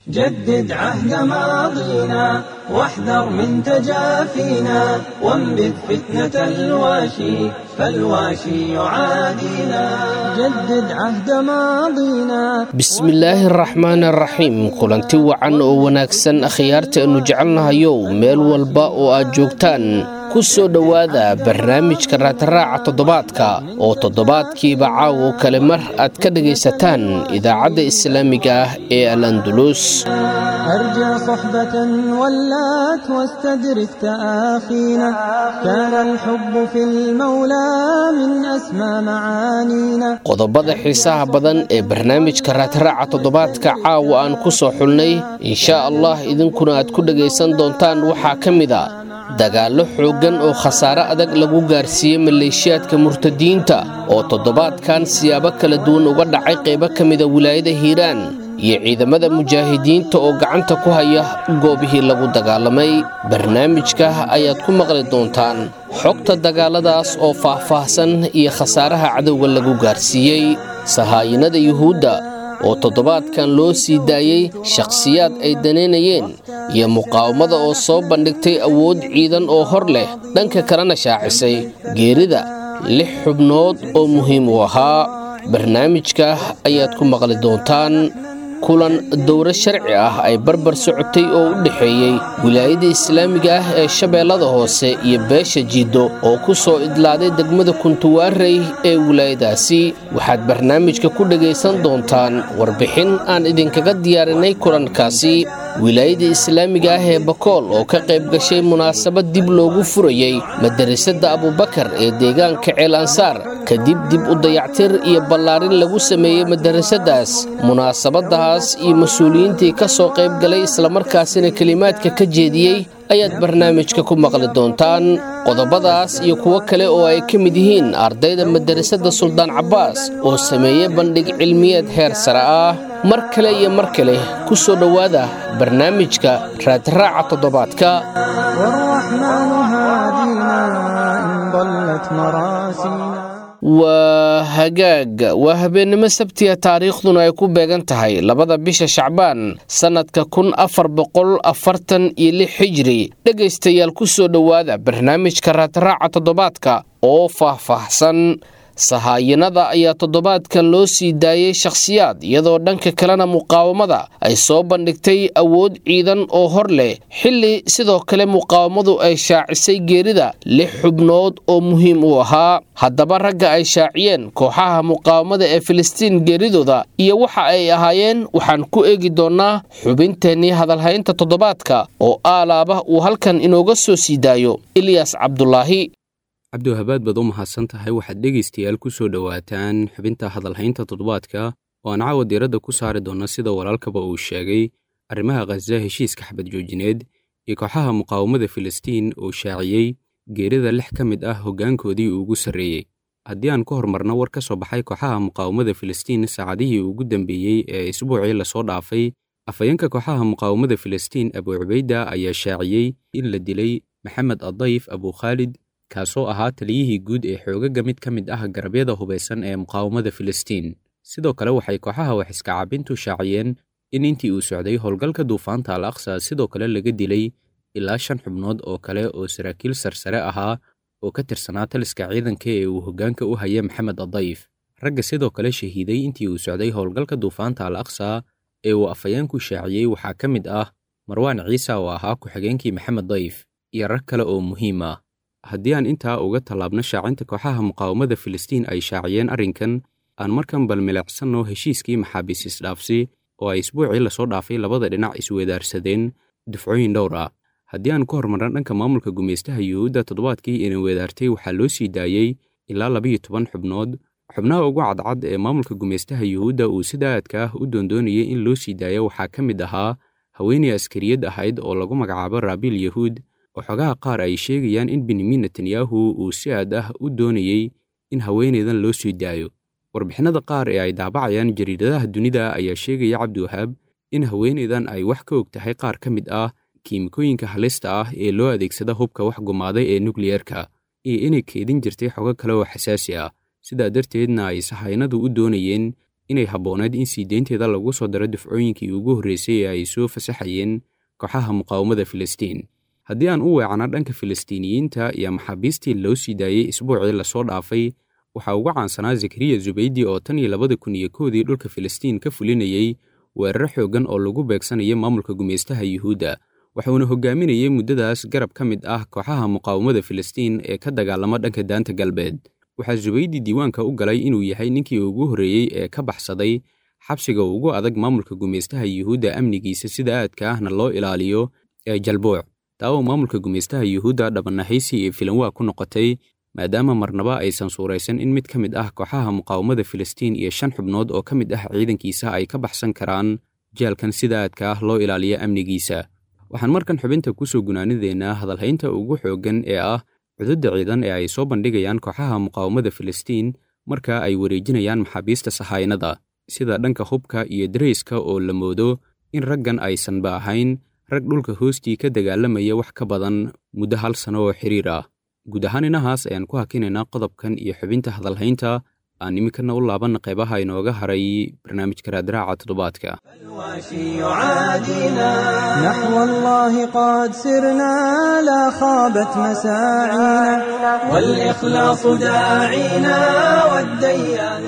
جدد عهد ماضينا واحذر من تجافينا وانبذ فتنة الواشي فالواشي يعادينا جدد عهد ماضينا bismillaahi araxmaan araxiim kulanti wacan oo wanaagsan akhyaarta aynu jecelnahayow meel walba oo aad joogtaan ku soo dhowaada barnaamijka raataraaca toddobaadka oo toddobaadkiiba caawo kale mar aad ka dhagaysataan idaacadda islaamiga ah ee al andulus أرجى صحبة ولات واستدرك تآخينا كان الحب في المولى من أسمى معانينا qodobada xiisaha badan ee barnaamijka raataraaca toddobaadka caawa aan ku soo xulnay inshaa allah idinkuna aad ku dhagaysan doontaan waxaa ka mid a dagaallo xooggan oo khasaare adag lagu gaarsiiyey maleeshiyaadka murtadiinta oo toddobaadkan siyaabo kala duwan uga dhacay qaybo ka mida wilaayada hiiraan iyo ciidamada mujaahidiinta oo gacanta ku haya goobihii lagu dagaalamay barnaamijka ayaad ku maqli doontaan xogta dagaaladaas oo faah-faahsan iyo khasaaraha cadowga lagu gaarsiiyey sahaayinada yuhuudda oo toddobaadkan loo sii daayey shakhsiyaad ay danaynayeen iyo muqaawamada oo soo bandhigtay awood ciidan oo hor leh dhanka kalena shaacisay geerida lix xubnood oo muhiim u ahaa barnaamijka ayaad ku maqli doontaan kulan dowro sharci ah ay barbar socotay oo u dhexeeyey wilaayada islaamiga ah ee shabeellada hoose iyo beesha jiiddo oo ku soo idlaaday degmada kuntuwaarey ee wilaayadaasi waxaad barnaamijka ku dhagaysan doontaan warbixin aan idinkaga diyaarinay kulankaasi wilaayada islaamiga ah ee bakool oo ka qayb gashay munaasabad dib loogu furayey madarasada abubakar ee deegaanka ceel ansaar kadib dib u dayactir iyo ballaarin lagu sameeyey madarasadaas munaasabadaas iyo mas-uuliyiintii ka soo qayb galay islamarkaasina kelimaadka ka jeediyey ayaad barnaamijka ku maqli doontaan qodobadaas iyo kuwo kale oo ay ka mid yihiin ardayda madarasada suldaan cabbaas oo sameeyey bandhig cilmiyeed heer sare ah mar kale iyo mar kale ku soo dhowaada barnaamijka raadraaca toddobaadka والرحمن هادينا إن ضلت مراسينا waa hagaag waa habeennimo sabtiya taariikhduna ay ku beegan tahay labada bisha shacbaan sannadka kun afar boqol afartan iyo lix xijiri dhegaystayaal ku soo dhowaada barnaamijka raadraaca toddobaadka oo faah-faahsan sahaayinada ayaa toddobaadkan loo sii daayey shakhsiyaad iyadoo dhanka kalena muqaawamada ay soo bandhigtay awood ciidan oo hor leh xilli sidoo kale muqaawamadu ay shaacisay geerida lix xubnood oo muhiim u ahaa haddaba ragga ay shaaciyeen kooxaha muqaawamada ee filistiin geeridooda iyo waxa ay ahaayeen waxaan ku eegi doonnaa xubinteennii hadalhaynta toddobaadka oo aalaaba uu halkan inooga soo sii daayo ilyas cabdulaahi cabdiwahabaad baad u mahadsan tahay waxaad dhegaystayaal ku soo dhowaataan xubinta hadalhaynta toddobaadka oo aan caawa diiradda ku saari doonna sida walaalkaba uu sheegay arrimaha khaza heshiiska xabad joojineed iyo kooxaha muqaawamada filistiin oo shaaciyey geerida lix ka mid ah hoggaankoodii ugu sarreeyey haddii aan ku hormarno war ka soo baxay kooxaha muqaawamada filistiin saacadihii ugu dambeeyey ee isbuucii lasoo dhaafay afhayeenka kooxaha muqaawamada filistiin abu cubayda ayaa shaaciyey in la dilay maxamed adayf abukhaalid kaasoo ahaa taliyihii guud ee xoogaga mid ka mid ah garabyada hubaysan ee muqaawamada filistiin sidoo kale waxay kooxaha wax iska caabintu shaaciyeen in intii uu socday howlgalka duufaanta al aqsa sidoo kale laga dilay ilaa shan xubnood oo kale oo saraakiil sarsare ahaa oo ka tirsanaa taliska ciidanka ee uu hoggaanka u haya maxamed adayf ragga sidoo kale shahiiday intii uu socday howlgalka duufaanta al aqsa ee uu afhayeenku shaaciyey waxaa ka mid ah marwaan ciisa oo ahaa ku-xigeenkii maxamed dayf iyo rag kale oo muhiim ah haddii aan intaa uga tallaabno shaacinta kooxaha muqaawamada filistiin ay shaaciyeen arrinkan aan markan bal milicsanno heshiiskii maxaabiis isdhaafsi oo ay isbuucii lasoo dhaafay labada dhinac isweedaarsadeen dufcooyin dhowr ah haddii aan ku hormarno dhanka maamulka gumaystaha yuhuudda toddobaadkii ina weedaartay waxaa loo sii daayey ilaa labayo toban xubnood xubnaha ugu cadcad ee maamulka gumaystaha yuhuudda uu sida aadka ah u doondoonayay in loo sii daayo waxaa ka mid ahaa haweeney askariyad ahayd oo lagu magacaabo raabiil yahuud oo xogaha qaar ay sheegayaan in benyamin netanyahu uu si aad ah u doonayey in haweeneydan loo sii daayo warbixinada qaar ee ay daabacayaan jariidadaha dunida ayaa sheegaya cabdiwahaab in haweeneydan ay wax ka og tahay qaar ka mid ah kiimikooyinka halista ah ee loo adeegsada hubka wax gumaaday ee nukliyerka iyo inay keedin jirtay xogo kale oo xasaasi ah sidaa darteedna ay sahaynadu u doonayeen inay habbooneed in sii deynteeda lagu soo daro dufcooyinkii ugu horreysay ee ay soo fasaxayeen kooxaha muqaawamada filistiin haddii aan u weecno dhanka filistiiniyiinta iyo maxaabiistii loo sii daayey isbuucii lasoo dhaafay waxaa ugu caansanaa zakariya zubaydi oo tan iyo labada kun iyo koodii dhulka filistiin ka fulinayey weerar xooggan oo lagu beegsanaya maamulka gumaystaha yuhuudda waxuuna hogaaminayey muddadaas garab ka mid ah kooxaha muqaawamada filistiin ee ka dagaalama dhanka daanta galbeed waxaa zubaydi diiwaanka u galay inuu yahay ninkii ugu horreeyey ee ka baxsaday xabsiga ugu adag maamulka gumaystaha yuhuudda amnigiisa sida aadka ahna loo ilaaliyo ee jalbuuc taa oo maamulka gumaystaha yuhuudda dhabannahaysi iyo filanwaa ku noqotay maadaama marnaba aysan suuraysan in mid ka mid ah kooxaha muqaawamada filistiin iyo shan xubnood oo ka mid ah ciidankiisa ay ka baxsan karaan jaalkan sida aadka ah loo ilaaliyo amnigiisa waxaan markan xubinta ku soo gunaanideennaa hadalhaynta ugu xooggan ee ah cududda ciidan ee ay soo bandhigayaan kooxaha muqaawamada filistiin marka ay wareejinayaan maxaabiista sahaynada sida dhanka hubka iyo darayska oo la moodo in raggan aysanba ahayn rag dhulka hoostii ka dagaalamaya wax ka badan muddo hal sano oo xiriir ah guud ahaan inahaas ayaan ku hakinaynaa qodobkan iyo xubinta hadalhaynta aan iminkana u laabanna qaybaha inooga haray barnaamijka raadraaca toddobaadka نحو الله قد سرنا لا خابت مساعينا والإخلاص داعينا والديان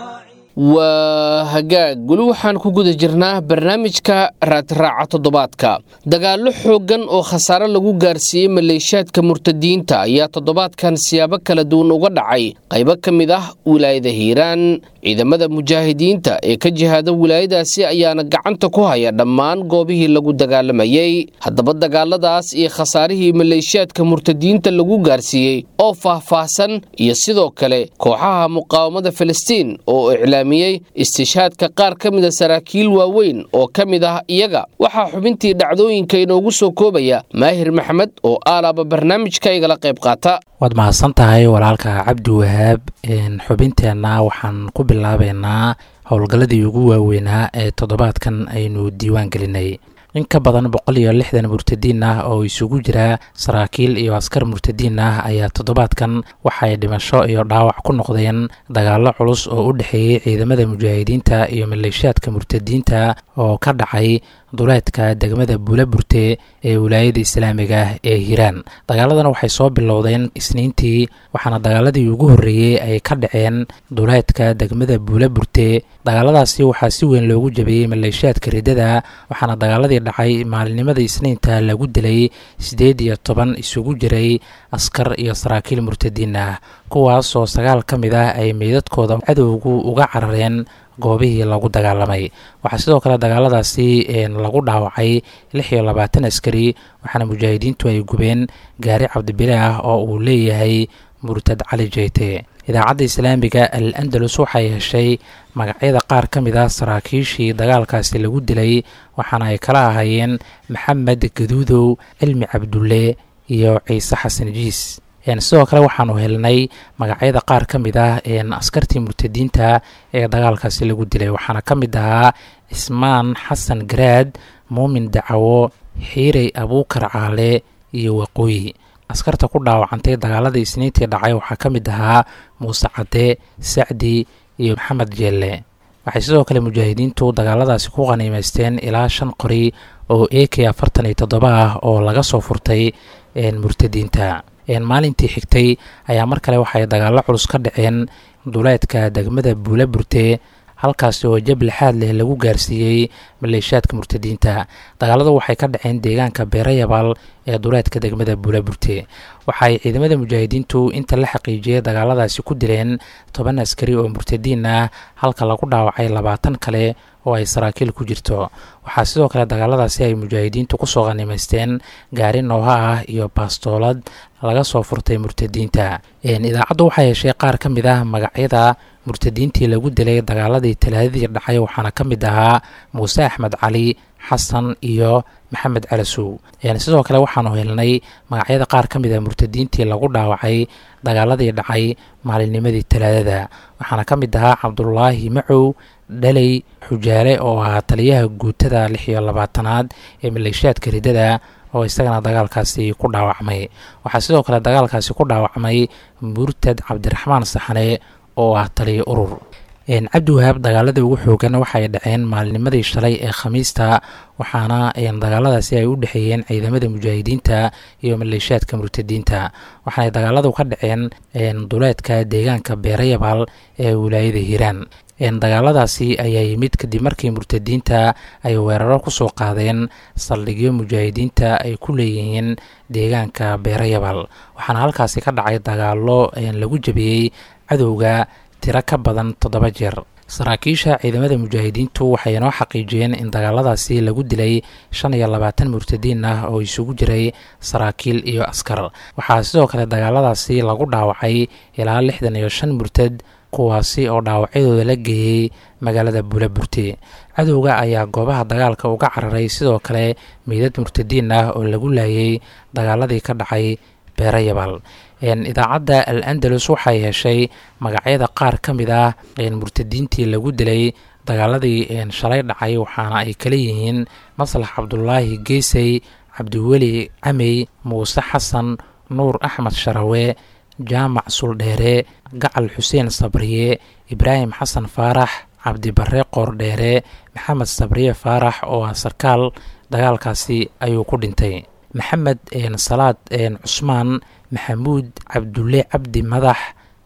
waa hagaag weli waxaan ku guda jirnaa barnaamijka raadraaca toddobaadka dagaallo xooggan oo khasaare lagu gaarsiiyey maleeshaadka murtadiinta ayaa toddobaadkan siyaabo kala duwan uga dhacay qaybo ka mid ah wilaayada hiiraan ciidamada mujaahidiinta ee ka jihaada wilaayadaasi ayaana gacanta ku haya dhammaan goobihii lagu dagaalamayey haddaba dagaaladaas iyo khasaarihii maleeshaadka murtadiinta lagu gaarsiiyey oo faahfaahsan iyo sidoo kale kooxaha muqaawamada filistiin oo iclaamiyey istishaadka qaar ka mida saraakiil waaweyn oo ka mid ah iyaga waxaa xubintii dhacdooyinka inoogu soo koobaya maahir maxamed oo aalaaba barnaamijka igala qayb qaata waad mahadsan tahay walaalka cabdi wahaab xubinteenna waxaan ku bilaabeynaa howlgalladii ugu waaweynaa ee toddobaadkan aynu diiwaan gelinay in ka badan boqol iyo lixdan murtadiin ah oo isugu jira saraakiil iyo askar murtadiin ah ayaa toddobaadkan waxay dhimasho iyo dhaawac ku noqdeen dagaallo culus oo u dhexeeyey ciidamada mujaahidiinta iyo maleeshaadka murtadiinta oo ka dhacay duleedka degmada buulaburte ee wilaayada islaamiga ah ee hiiraan dagaaladan waxay soo bilowdeen isniintii waxaana dagaaladii ugu horreeyey ay ka dhaceen duleedka degmada buulaburte dagaaladaasi waxaa si weyn loogu jabiyey maleeshaadka riddada waxaana dagaaladii dhacay maalinimada isniinta lagu dilay siddeed iyo toban isugu jiray askar iyo saraakiil murtadiin ah kuwaasoo sagaal ka mid ah ay meydadkooda cadowgu uga carareen goobihii lagu dagaalamay waxaa sidoo kale dagaaladaasi lagu dhaawacay lix iyo labaatan askari waxaana mujaahidiintu ay gubeen gaari cabdibile ah oo uu leeyahay murtad cali jeyte idaacadda islaamiga al andalus waxay heshay magacyada qaar ka mid ah saraakiishii dagaalkaasi lagu dilay waxaana ay kala ahaayeen maxamed gaduudow cilmi cabdulle iyo ciise xasan jiis sidoo kale waxaanu helnay magacyada qaar ka mid ah askartii murtadiinta ee dagaalkaasi lagu dilay waxaana ka mid ahaa cismaan xasan garaad muumin dacawo xiirey abuukar caale iyo waqooyi askarta ku dhaawacantay dagaalada isniintii dhacay waxaa ka mid ahaa muuse cadde sacdi iyo maxamed jeelle waxay sidoo kale mujaahidiintu dagaaladaasi ku qaniimeysteen ilaa shan qori oo a k afartan iyo toddoba ah oo laga soo furtay murtadiinta maalintii xigtay ayaa mar kale waxay dagaallo culus ka dhaceen duleedka degmada buula burte halkaasi oo jab lixaad leh lagu gaarsiiyey maleeshaadka murtadiinta dagaaladu waxay ka dhaceen deegaanka beerayabaal ee duleedka degmada buula burte waxaay ciidamada mujaahidiintu inta la xaqiijiyey dagaaladaasi ku dileen toban askari oo murtadiin ah halka lagu dhaawacay labaatan kale oo ay saraakiil ku jirto waxaa sidoo kale dagaaladaasi ay mujaahidiintu kusoo qanimaysteen gaari nooha ah iyo baastoolad laga soo furtay murtadiinta idaacaddu waxay heshay qaar ka mid ah magacyada murtadiintii lagu dilay dagaaladii talaadadii dhacay waxaana ka mid ahaa muuse axmed cali xasan iyo maxamed calasow sidoo kale waxaanu helnay magacyada qaar ka mid ah murtadiintii lagu dhaawacay dagaaladii dhacay maalinnimadii talaadada waxaana ka mid ahaa cabdulaahi macow dhaley xujaale oo ahaa taliyaha guutada lix iyo labaatanaad ee maleeshaadka riddada oo isagana dagaalkaasi ku dhaawacmay waxaa sidoo kale dagaalkaasi ku dhaawacmay murtad cabdiraxmaan saxane oo ah taliya urur cabdiwahaab dagaaladii ugu xoogan waxay dhaceen maalinimadii shalay ee khamiista waxaana dagaaladaasi ay u dhexeeyeen ciidamada mujaahidiinta iyo maleeshiyaadka murtadiinta waxaanay dagaaladu ka dhaceen duleedka deegaanka beerayabaal ee wilaayada hiiraan dagaaladaasi ayaa yimid kadib markii murtadiinta ay weeraro kusoo qaadeen saldhigyo mujaahidiinta ay ku leeyihiin deegaanka beerayabaal waxaana halkaasi ka dhacay dagaalo lagu jabiyey cadowga tiro ka badan toddoba jeer saraakiisha ciidamada mujaahidiintu waxay inoo xaqiijiyeen in dagaaladaasi lagu dilay shan iyo labaatan murtadiin ah oo isugu jiray saraakiil iyo askar waxaa sidoo kale dagaaladaasi lagu dhaawacay ilaa lixdan iyo shan murtad kuwaasi oo dhaawacyadooda la geeyey magaalada buulaburte cadowga ayaa goobaha dagaalka uga cararay sidoo kale meydad murtadiin ah oo lagu laayay dagaaladii ka dhacay beerayabaal idaacadda al andalus waxay heshay magacyada qaar ka mid ah murtadiintii lagu dilay dagaaladii shalay dhacay waxaana ay kala yihiin maslax cabdulaahi geesey cabdiweli camey muuse xasan nuur axmed sharawe jaamac suldheere gacal xuseen sabriye ibraahim xasan faarax cabdibare qoordheere maxamed sabriye faarax oo ah sarkaal dagaalkaasi ayuu ku dhintay maxamed salaad cusmaan maxamuud cabdulle cabdi madax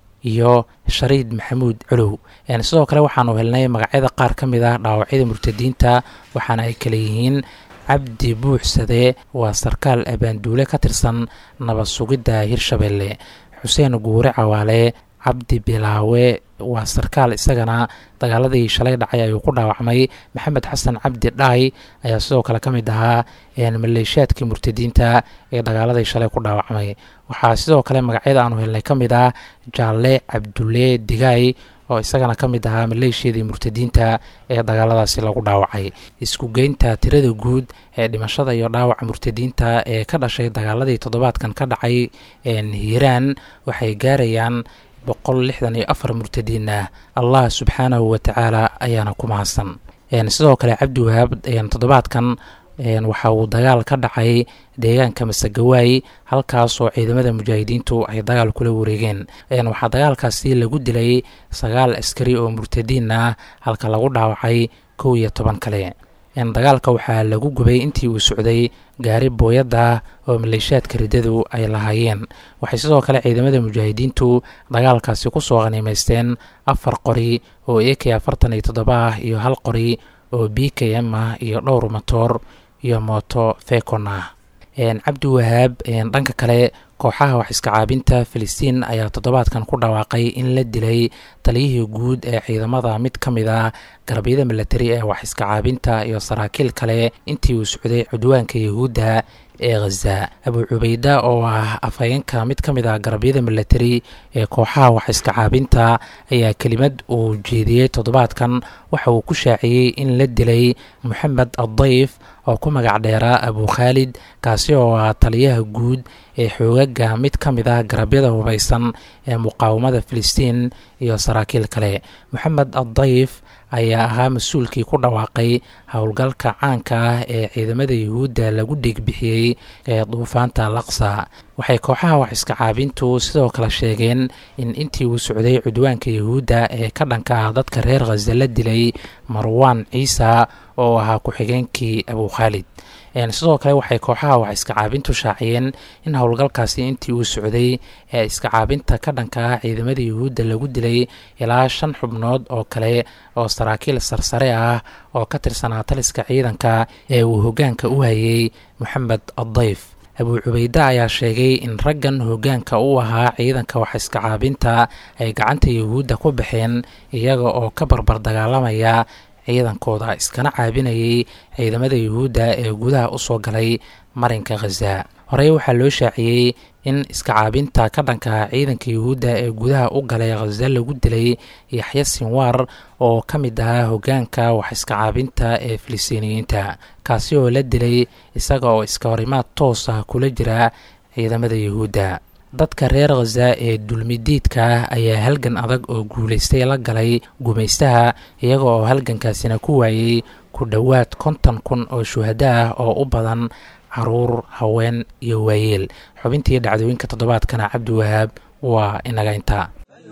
iyo shariid maxamuud culow sidoo kale waxaanu helnay magacyada qaar ka mid ah dhaawacyada murtadiinta waxaana ay kala yihiin cabdi buuxsade waa sarkaal abaanduule ka tirsan nabad sugidda hirshabelle xuseen guure cawaale cabdi bilaawe waa sarkaal isagana dagaaladii shalay dhacay ayuu ku dhaawacmay maxamed xasan cabdi dhaay ayaa sidoo kale ka mid ahaa maleeshiyaadkii murtadiinta ee dagaaladii shalay ku dhaawacmay waxaa sidoo kale magacyada aanu helnay ka mid ah jaalle cabdulle digaay oo isagana ka mid ahaa maleeshiyadii murtadiinta ee dagaaladaasi lagu dhaawacay isku geynta tirada guud ee dhimashada iyo dhaawaca murtadiinta ee ka dhashay dagaaladii toddobaadkan ka dhacay hiiraan waxay gaarayaan boqol lixdan iyo afar murtadiin ah allah subxaanahu watacaala ayaana ku mahadsan sidoo kale cabdi wahaab toddobaadkan waxa uu dagaal ka dhacay deegaanka masagawaay halkaasoo ciidamada mujaahidiintu ay dagaal kula wareegeen waxaa dagaalkaasi lagu dilay sagaal askari oo murtadiin ah halka lagu dhaawacay kow iyo toban kale dagaalka waxaa lagu gubay intii uu socday gaari booyadda oo maleeshiyaadka riddadu ay lahaayeen waxay sidoo kale ciidamada mujaahidiintu dagaalkaasi kusoo qaniimaysteen afar qori oo a k afartan iyo toddoba ah iyo hal qori oo b k m ah iyo dhowr motoor iyo mooto fekon ah cabdi wahaab dhanka kale kooxaha wax iska caabinta filistiin ayaa toddobaadkan ku dhawaaqay in la dilay taliyihii guud ee ciidamada mid ka mid a garabyada milatari ee wax iska caabinta iyo saraakiil kale intii uu socday cudwaanka yahuudda ee khaza abu cubayda oo ah afhayeenka mid ka mid ah garabyada milatari ee kooxaha wax iska caabinta ayaa kelimad uu jeediyey toddobaadkan waxa uu ku shaaciyey in la dilay moxamed addayf oo ku magac dheeraa abu khaalid kaasi oo ah taliyaha guud ee xoogaga mid ka mid ah garabyada hubaysan ee muqaawamada filistiin iyo saraakiil kale moxamed addayf ayaa ahaa mas-uulkii ku dhawaaqay howlgalka caanka ah ee ciidamada yuhuudda lagu dhiigbixiyey ee duufaanta laksa waxay kooxaha wax iska caabintu sidoo kale sheegeen in intii uu socday cudwaanka yuhuudda ee ka dhanka ah dadka reer khaza la dilay marwaan ciisa oo ahaa ku-xigeenkii abu khaalid sidoo kale waxay kooxaha wax iska caabintu shaaciyeen in howlgalkaasi intii uu socday ee iska caabinta ka dhanka ah ciidamada yuhuudda lagu dilay ilaa shan xubnood oo kale oo saraakiil sarsare ah oo ka tirsanaa taliska ciidanka ee uu hoggaanka u hayay moxamed addayf abuu cubayde ayaa sheegay in raggan hoggaanka u ahaa ciidanka wax iska caabinta ay gacanta yuhuudda ku baxeen iyaga oo ka barbar dagaalamaya ciidankooda iskana caabinayay ciidamada yuhuudda ee gudaha u soo galay marinka khaza horey waxaa loo shaaciyey in iska caabinta ka dhanka ciidanka yuhuudda ee gudaha u galay khaza lagu dilay yaxya sinwaar oo ka mid ahaa hoggaanka wax iska caabinta ee filistiiniyiinta kaasi oo la dilay isaga oo iska horimaad toos ah kula jira ciidamada yuhuudda dadka reer khaza ee dulmidiidka ah ayaa halgan adag oo guulaystay la galay gumaystaha iyaga oo halgankaasina ku waayey ku dhowaad konton kun oo shuhado ah oo u badan caruur haween iyo waayeel xubintii dhacdooyinka toddobaadkana cabdi wahaab waa inaga intaa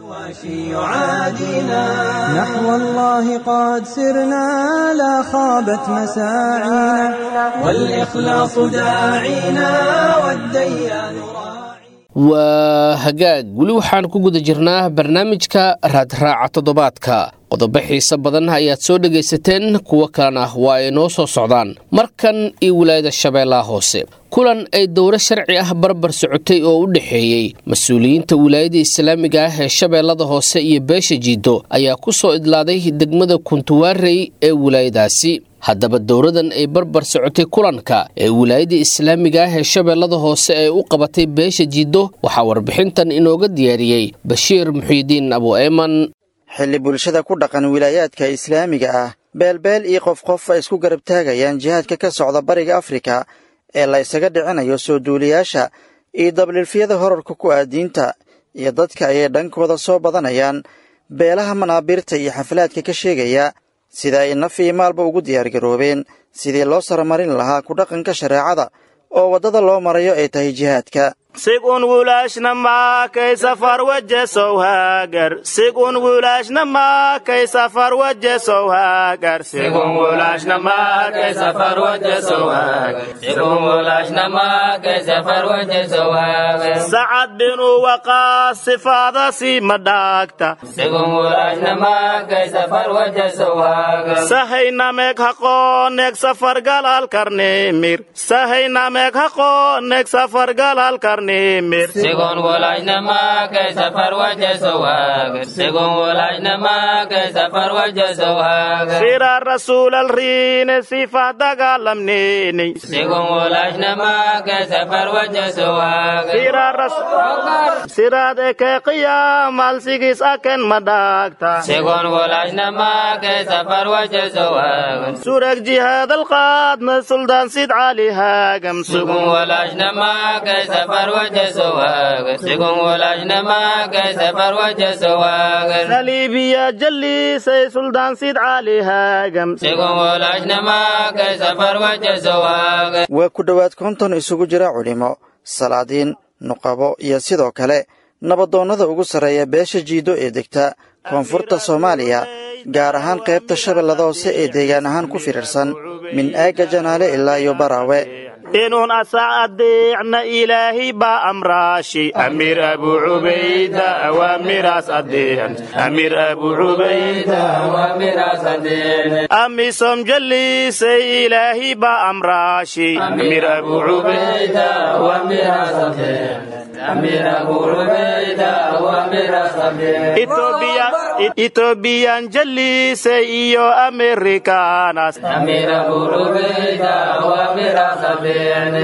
يعادينا نحو الله قد سرنا لا خابت مساعينا والإخلاص داعينا والديان waa hagaag weli waxaan ku guda jirnaa barnaamijka raadraaca toddobaadka qodobo xiise badan ayaad soo dhegaysateen kuwo kalena waa ay noo soo socdaan markan iyo wilaayada shabeellaha hoose kulan ay dowro sharci ah barbar socotay oo u dhexeeyey mas-uuliyiinta wilaayada islaamiga ah ee shabeellada hoose iyo beesha jiido ayaa ku soo idlaaday degmada kuntuwaarey ee wilaayadaasi haddaba dowradan ay barbar socotay kulanka ee wilaayada islaamiga ah ee shabeellada hoose ee u qabatay beesha jiido waxaa warbixintan inooga diyaariyey bashiir muxiidiin abu eeman xilli bulshada ku dhaqan wilaayaadka islaamiga ah beelbeel iyo qof qof ay isku garab taagayaan jihaadka ka socda bariga afrika ee la ysaga dhicinayo soo duuliyaasha iyo dabliilfyada horarka ku ah diinta iyo dadka ayay dhankooda soo badanayaan beelaha manaabiirta iyo xaflaadka ka sheegaya sida ay naf iyo maalba ugu diyaargaroobeen sidii loo saramarin lahaa ku dhaqanka shareecada oo waddada loo marayo ay tahay jihaadka sigun wulaashna maakay safar wajesow haagar sigun wulaashna maakay safar wajesow haagar sigun wulaashna maakay safar wajesow haagar sigun wulaashna maakay safar wajesow haagar sacad binu waqaas sifaada si madhaagta sigun wulaashna maakay safar wajesow haagar sahayna meeg haqooneeg safar galal karneemir sahayna meeg haqooneeg safar galal karneemir Según walaajna maakay safar wajeso waagar Según walaajna maakay safar wajeso waagar Sira rasuul alriine sifa dagaalamneeni Según walaajna maakay safar wajeso waagar Sira rasuul Siraad eke qiyaamal sigis aken madhaagta Según walaajna maakay safar wajeso waagar Surag jihaad alqaadna suldaan sid cali haagam Según walaajna maakay safar wajeso waagar Según walaajna maakay safar wajeso waagar saliibiya jalliisay suldaan sid cali haagam Según walaajna maakay safar wajeso waagar waa ku dhowaad konton isugu jira culimo salaadiin nuqabo iyo sidoo kale nabadoonnada ugu sarreeya beesha jiido ee degta koonfurta soomaaliya gaar ahaan qaybta shabeellada hoose ee deegaan ahaan ku firirsan min aagga janaale ilaa iyo baraawe inuun asac adeecna ilaahay baa amraashi amiir abu cubayda awaamiraas adeecan amiir abu cubayda Awaamiraas adeene amisom jalliisay ilaahay baa amraashi amiir abu cubayda Awaamiraas adeene Amir Abu Ubayda awaamiraas adeene itobiyan jalliisay iyo amerikaanas Amir Abu Ubayda awaamiraas adeene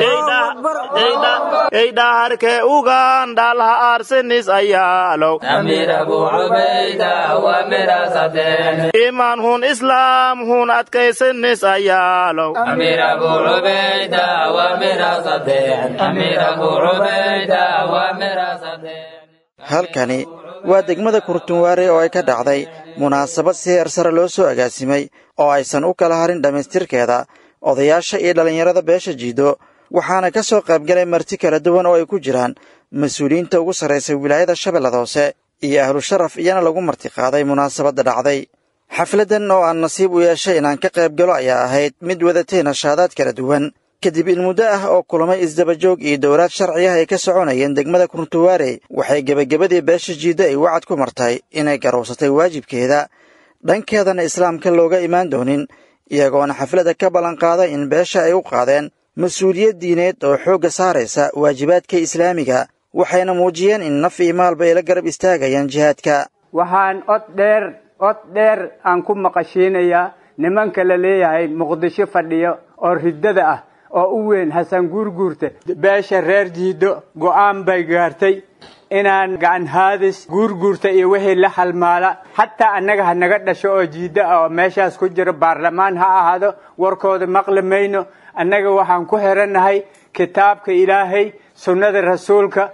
eydhaharkee ugandhal ha arsenis ayaalow Amir Abu Ubayda awaamiraas adeene iman hun islaam hun adkaysanis ayaalow Amir Abu Ubayda awaamiraas adeene Amir Abu Ubayda awaamiraas adeene halkani waa degmada kurtunwaare oo ay ka dhacday munaasabad si heer sare loo soo agaasimay oo aysan u kala harin dhammaystirkeeda odayaasha iyo dhallinyarada beesha jiido waxaana ka soo qaybgalay marti kala duwan oo ay ku jiraan mas-uuliyiinta ugu sarraysa wilaayada shabeellada hoose iyo ahlu sharaf iyana lagu martiqaaday munaasabadda dhacday xafladdan oo aan nasiib u yeeshay inaan ka qayb galo ayaa ahayd mid wadatay nashaadaad kala duwan kadib in muddo ah oo kulamay isdabajoog iyo dowlaad sharci ah ay ka soconayeen degmada kuruntuwaare waxay gebagabadii beesha jiiddo ay wacad ku martay inay garowsatay waajibkeeda dhankeedana islaamka looga imaan doonin iyagoona xafladda ka ballanqaaday in beesha ay u qaadeen mas-uuliyad diineed oo xoogga saaraysa waajibaadka islaamiga waxayna muujiyeen in naf iyo maalba ay la garab istaagayaan jihaadka waxaan od dheer od dheer aan ku maqashiinayaa nimanka la leeyahay muqdisho fadhiyo oo riddada ah oo u weyn xasan guurguurta beesha reer jiiddo go'aan bay gaartay inaan gacan haadis guurguurta iyo wixii la halmaala xataa annaga ha naga dhasho oo jiiddo ah oo meeshaas ku jiro baarlamaan ha ahaado warkooda maqli mayno annaga waxaan ku xirannahay kitaabka ilaahay sunnada rasuulka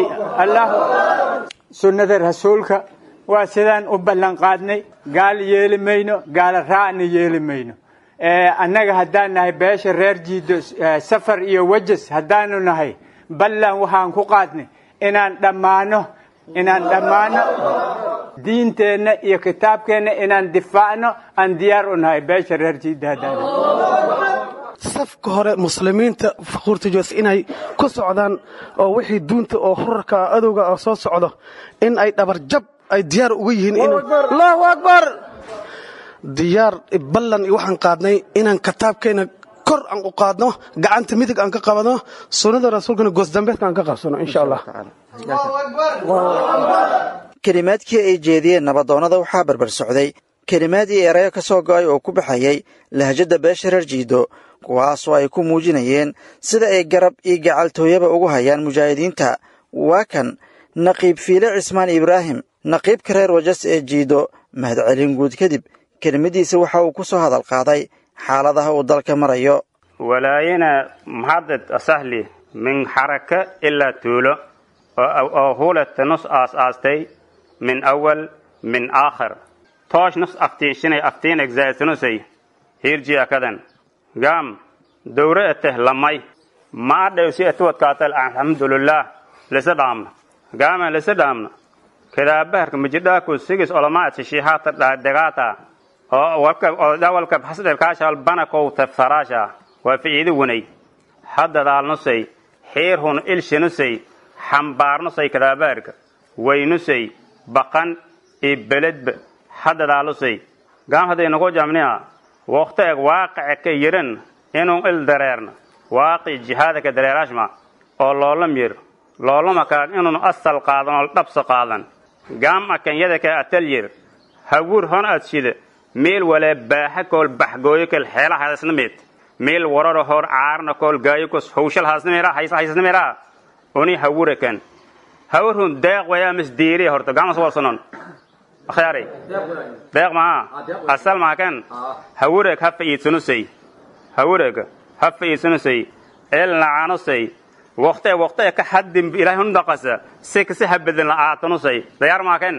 sunnada rasuulka waa sidaan u ballanqaadnay gaal yeeli mayno gaala raacna yeeli mayno annaga haddaan nahay beesha reer jiiddo safar iyo wajas haddaanu nahay ballan waxaan ku qaadnay inaan dhammaano inaan dhammaano diinteenna iyo kitaabkeenna inaan difaacno aan diyaar u nahay beesha reer jiidaadaada safka hore muslimiinta faquurta joos inay ku socdaan oo wixii duunta oo horarka adowga oo soo socdo in ay dhabarjab ay diyaar uga yihiin allahu akbar diyaar ballan waxaan qaadnay inaan kitaabkeena kor aan u qaadno gacanta midig aan ka qabano sunnada rasuulkana goosdambeedka aan ka qabsano insha allah kelimaadkii ay jeediyeen nabadoonnada waxaa barbar socday kelimaadii erayo ka soo go'ay oo ku baxayay lahjadda beesha reer jiido kuwaasoo ay ku muujinayeen sida ay garab iyo gacaltooyaba ugu hayaan mujaahidiinta waa kan naqiib fiile cismaan ibraahim naqiibka reer wajas ee jiido mahadcelin guud kadib kelmaddiisa waxa uu ku soo hadal qaaday xaaladaha uu dalka marayo walaayina mahadad asahli min xaraka ilaa tuulo oo hulata nus aas-aastay min awal min aakhir toosh nus aftiinshinay aftiin egzaasanusay hirji akadan gaam dowra eteh lamay ma adhaysi etuwadkaatal alxamdulilah lisa dhaamna gaama lisa dhaamna kedaabaharka majidhaaku sigis olamaadsi shihaata dhaadagaata oo walka odawalka hasdhelkaashal banakowta faraasha waa ficiidi wanay haddadaalnusay xiirhun ilshinusay xambaarnusay kadaabaharka waynusay baqan iyo beledba haddadaalusay gaam hadday nagu jamniha waqti eg waaqica ka yiran inuu il dareerna waaqi jihaada ka dareeraashma oo loolam yir loolama kaag inuun asal qaadan oo dhabsa qaadan gaam akanyada ka atal yir hawur hon ad shida meel walee baaxa kool baxgooyo kal xeela haasnamid meel wararo hor caarna kool gaayo kos hawshal haasnamira haysa haysnamira uni hawurakan hawrun deeq waya mis diiri horta gamas walsanon akhyaari deeq maha asal maakan hawureg ha fa'iidsanusay hawureg ha fa'iidsanusay el lacanusay waqte waqte ka haddin ilaahay hundaqasa si kasi habadan la'aatanusay dayaar maakan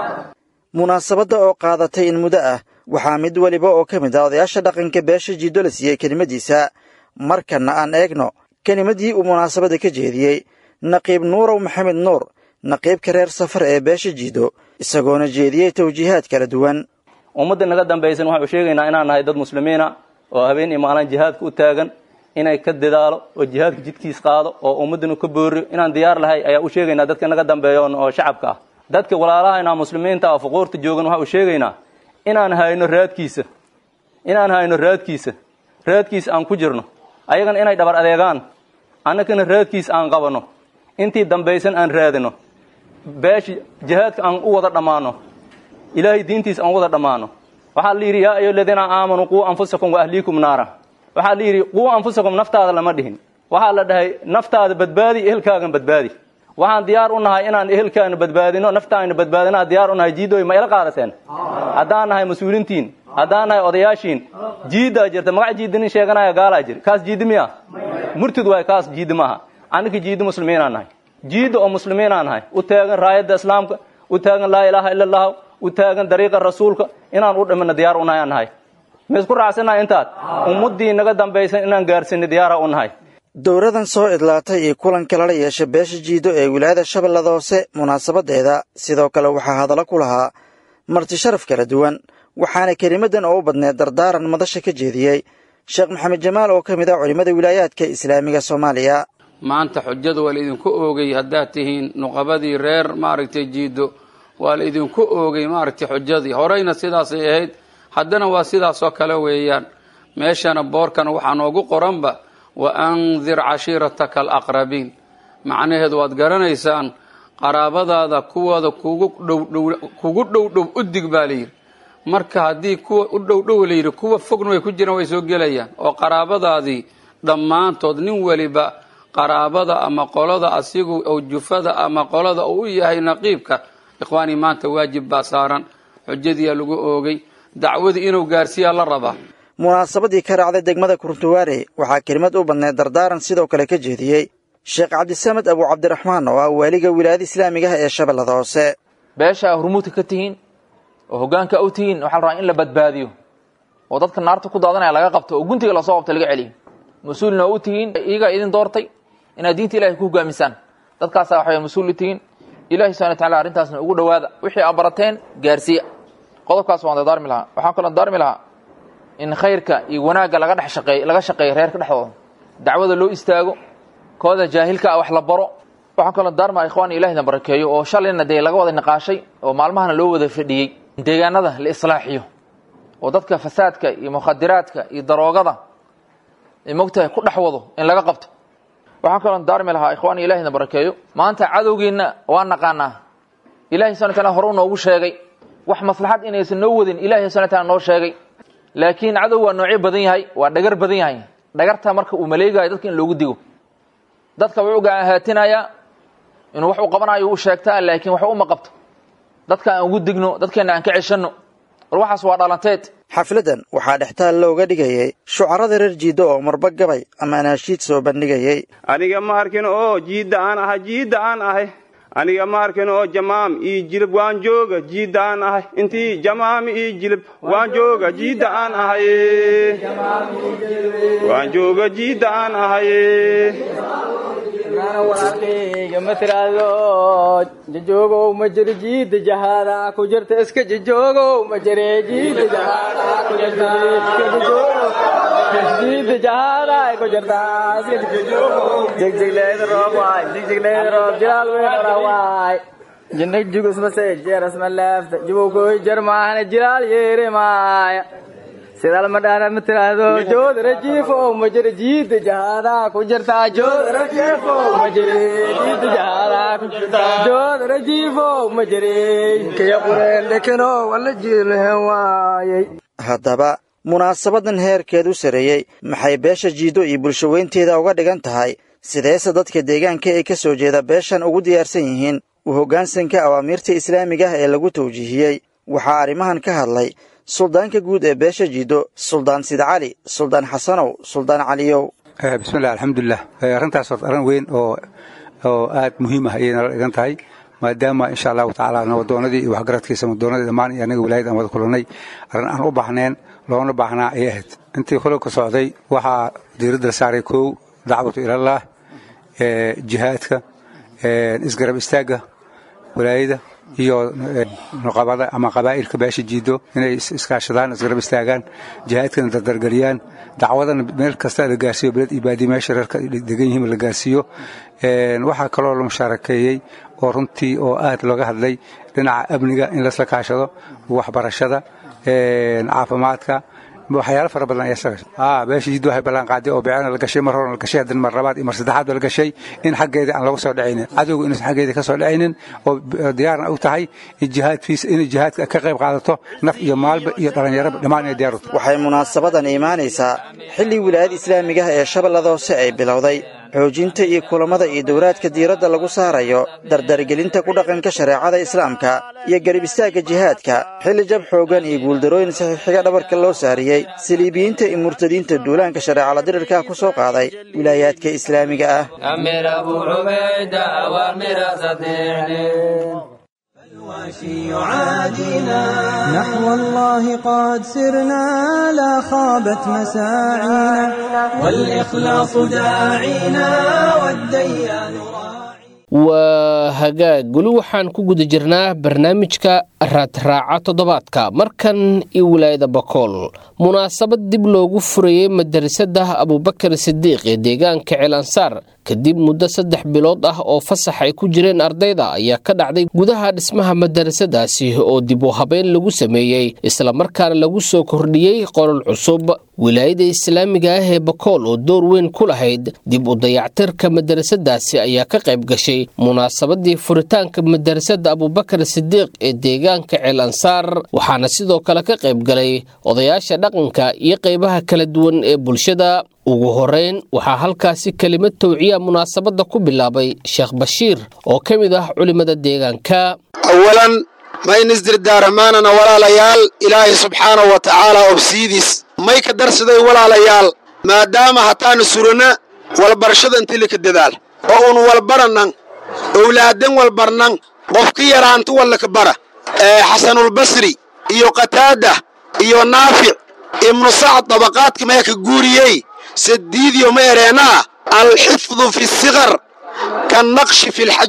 munaasabadda oo qaadatay in muddo ah waxaa mid weliba oo ka mid ah odayaasha dhaqanka beesha jiido la siiyey kelimadiisa markanna aan eegno kelimadii uu munaasabadda ka jeediyey naqiib nuurow maxamed nuur naqiibka reer safar ee beesha jiido isagoona jeediyey tawjiihaad kala duwan ummadda naga dambaysan waxaanu sheegaynaa inaan nahay dad muslimiina oo habeen iyo maalin jihaadka u taagan inay ka dadaalo oo jihaadka jidkiis qaado oo ummaddanu ka booriyo inaan diyaar lahay ayaa u sheegaynaa dadka naga dambeeyoon oo shacabka ah dadka walaalahayna muslimiinta ah fuquurta joogan waxaa u sheegaynaa inaan hayno raadkiisa inaan hayno raadkiisa raadkiisa aan ku jirno ayagana inay dhabar adeegaan annagana raadkiisa aan qabanno intii dambaysan aan raadino beesha jihaadka aan u wada dhammaano ilaahay diintiisa aan u wada dhammaano waxaa la yidhi yaa ayo aladiina aamanuu quu anfusakum wa ahliikum naara waxaa la yidhi quu anfusakum naftaada lama dhihin waxaa la dhahay naftaada badbaadi ehelkaagan badbaadi waxaan diyaar u nahay inaan ehelkaana badbaadino naftaana badbaadinaa diyaar u nahay jiidooy ma ila qaadateen haddaan nahay mas-uulintiin haddaan nahay odayaashiin jiiddaa jirta magac jiidinin sheeganaya gaalaa jir kaas jiidi miya murtid waay kaas jiidi maaha annaka jiidi muslimiinaan nahay jiidda oo muslimiinaan nahay u taagan raayadda islaamka u taagan laa ilaaha ila allahu u taagan dariiqa rasuulka inaan u dhimino diyaar u nahay aan nahay ma isku raacsannahay intaad ummaddii naga dambaysan inaan gaarsiino diyaara u nahay dowradan soo idlaatay iyo kulanka lala yeesha beesha jiido ee wilaayada shabeellada hoose munaasabaddeeda sidoo kale waxaa hadallo ku lahaa marti sharaf kala duwan waxaana kelimadan oo u badneed dardaaran madasha ka jeediyey sheekh maxamed jamaal oo ka mid ah culimmada wilaayaadka islaamiga soomaaliya maanta xujada waa laidinku oogay haddaad tihiin nuqabadii reer maaragtay jiido waa la idinku oogay maaragtay xujadii horeyna sidaasay ahayd haddana waa sidaasoo kale weeyaan meeshana boorkana waxaa noogu qoranba wa andir cashiirataka alaqrabiin macnaheedu waad garanaysaan qaraabadaada kuwooda kugu dhowdhow kugu dhowdhow udig baa layidhi marka haddii kuwa u dhowdhow layidhi kuwa fogna way ku jiraan way soo gelayaan oo qaraabadaadii dhammaantood nin weliba qaraabada ama qolada asigu oo jufada ama qolada uu u yahay naqiibka ikhwaanii maanta waajib baa saaran xujadiyaa lagu oogay dacwadii inuu gaarsiiyaa la rabaa munaasabadii ka raacday degmada kuruntuwaare waxaa kelimad u badneed dardaaran sidoo kale ka jeediyey sheekh cabdisamed abu cabdiraxmaan oo ah waaliga wilaayada islaamigaha ee shabeellada hoose beesha hurmuudka ka tihiin oo hoggaanka u tihiin waxaa la rabaa in la badbaadiyo oo dadka naarta ku daadanaya laga qabto oo guntiga lasoo qabto laga celiyo mas-uulna u tihiin iyagaa idin doortay inaad diinta ilahay ku hogaamisaan dadkaasaa waxay mas-uul u tihiin ilahi subxana wataala arrintaasna ugu dhowaada wixii aad barateen gaarsiiya qodobkaas waan dardaarmi lahaa waxaan kaloo dardaarmi lahaa in khayrka iyo wanaagga laga dhex shaqeey laga shaqeeyo reerka dhexdooda dacwada loo istaago kooda jaahilka ah wax la baro waxaan kaloo dardaarmaa ikhwaan ilahina barakeeyo oo shalayna dee laga wada niqaashay oo maalmahana loo wada fadhiyey deegaanada la islaaxiyo oo dadka fasaadka iyo mukhadiraadka iyo daroogada ay mogtahay ku dhex wado in laga qabto waxaan kaloo daarmi lahaa ikhwaan ilahina barakeeyo maanta cadowgiinna waa naqaanaa ilahi subana taala hore u noogu sheegay wax maslaxad inaysan noo wadin ilahi subana taala noo sheegay laakiin cadow waa noocyo badan yahay waa dhagar badan yahay dhagarta marka uu maleegayo dadka in loogu digo dadka wuxuu gaahaatinaya inuu wax uu qabanayo u sheegtaa laakiin wax uma qabto dadka aan ugu digno dadkeena aan ka ceshanno war waxaas waa dhalanteed xafladdan waxaa dhextaal looga dhigayay shucarada reer jiiddo oo marba gabay ama anaashiid soo bandhigayay aniga ma arkin oo jiidda aan ahay jiidda aan ahay aniga ma arkin oo jamaam ii jilib waan jooga jiidda aan ahay intii jamaam ii jilib waan jooga jiidda aan ahay waan jooga jiidda aan ahay walaalkayga ma tiraahdo jajoogow ma jiro jiida jahaada ku jirta iska jajoogow ma jire jiida jahaada ku jirta jiida jahaada ku jirta jigjigleeda roob waay jigjigleeda roob jilaal weyn ora waay jinnig jugus mase jeeras ma leefta jibowkoy jar maahane jilaal yeere maaya sidaal ma dhaana ma tiraahdo joodara jiifo ma jira jiida jahaada ku jirta joodara jiifo ma jira jiida jahaada ku jirta joodara jiifo ma jira kaya qureen lekeno wala jiilhe waayay haddaba munaasabadan heerkeedu sareeyey maxay beesha jiiddo iyo bulshaweynteeda uga dhigan tahay sideese dadka deegaanka ee ka soo jeeda beeshan ugu diyaarsan yihiin u hoggaansanka awaamiirta islaamiga ah ee lagu tawjiihiyey waxaa arrimahan ka hadlay suldaanka guud ee beesha jiiddo suldaan sid cali suldaan xasanow suldaan caliyow bismillah alxamdulilah arrintaas horta arrin weyn oo oo aad muhiim ah ayay nala dhigan tahay maadaama insha allahu tacaala nabadoonadii iyo waxgaradkiisa nabadoonadii dhammaan iyo anaga wilaayad aan wada kulannay arrin aan u baahneen loona baahnaa ayay ahayd intii kulanka socday waxaa diiradda la saaray kow dacwatu ilallaah jihaadka isgarab istaagga wilaayada iyo nuqabada ama qabaa'ilka beesha jiido inay iskaashadaan isgarab istaagaan jihaadkana dardargeliyaan dacwadana meel kasta la gaarsiiyo beled iyo baadi meesha reerka degan yihiin la gaarsiiyo waxaa kaloo la mushaarakeeyey oo runtii oo aad looga hadlay dhinaca amniga in lasla kaashado waxbarashada caafimaadka waxyaalo fara badan ayaa beesha jiddu waxay ballan qaaday oo beecana la gashay mar horena la gashay haddana mar labaad iyo mar saddexaad ba la gashay in xaggeeda aan laga soo dhacaynin cadowga inuusan xaggeeda ka soo dhacaynin oo diyaarna u tahay in jihaad fiis inay jihaadka ka qayb qaadato naf iyo maalba iyo dhallinyaraba dhammaan inay diyaar u tahay waxay munaasabadan imaanaysaa xilli wilaayada islaamiga ah ee shabeellada hoose ay bilowday xoojinta iyo kulammada iyo dowraadka diiradda lagu saarayo dardargelinta ku dhaqanka shareecada islaamka iyo garib istaagga jihaadka xilli jab xooggan iyo guuldarooyin saxiixiga dhabarka loo saariyey saliibiyiinta iyo murtadiinta duulaanka shareecala dirirka ku soo qaaday wilaayaadka islaamiga ah الواشي يعادينا نحو الله قد سرنا لا خابت مساعينا والإخلاص داعينا والديان waa hagaag weli waxaan ku guda jirnaa barnaamijka raadraaca toddobaadka markan iyo wilaayada bakool munaasabad dib loogu furayey madarasada abubakar sidiiq ee deegaanka ceelansaar kadib muddo saddex bilood ah oo fasax ay ku jireen ardayda ayaa ka dhacday gudaha dhismaha madarasadaasi oo dib u habeyn lagu sameeyey islamarkaana lagu soo kordhiyey qolol cusub wilaayada islaamiga ah ee bakool oo door weyn ku lahayd dib u dayactirka madarasadaasi ayaa ka qayb gashay munaasabadii furitaanka madarasada abubakar sidiiq ee deegaanka ceel ansaar waxaana sidoo kale ka qayb galay odayaasha dhaqanka iyo qaybaha kala duwan ee bulshada ugu horeyn waxaa halkaasi kelimad towciya munaasabadda ku bilaabay sheekh bashiir oo ka mid ah culimmada deegaanka awalan mayn isdirdaaramaanana walaalayaal ilaahay subxaanahu wa tacaala obsiidis may ka darsaday walaalayaal maadaama hataanu surana walbarashada intilika dadaal oo un walbaranan owlaadan walbarnan qofka yaraantu wallaka bara ee xasanulbasri iyo qataada iyo naafic ibnu sacd dabaqaadka maya ka guuriyey sadiidiyo ma ereenaa alxifdu fi sikar kannaqshi fi lxajar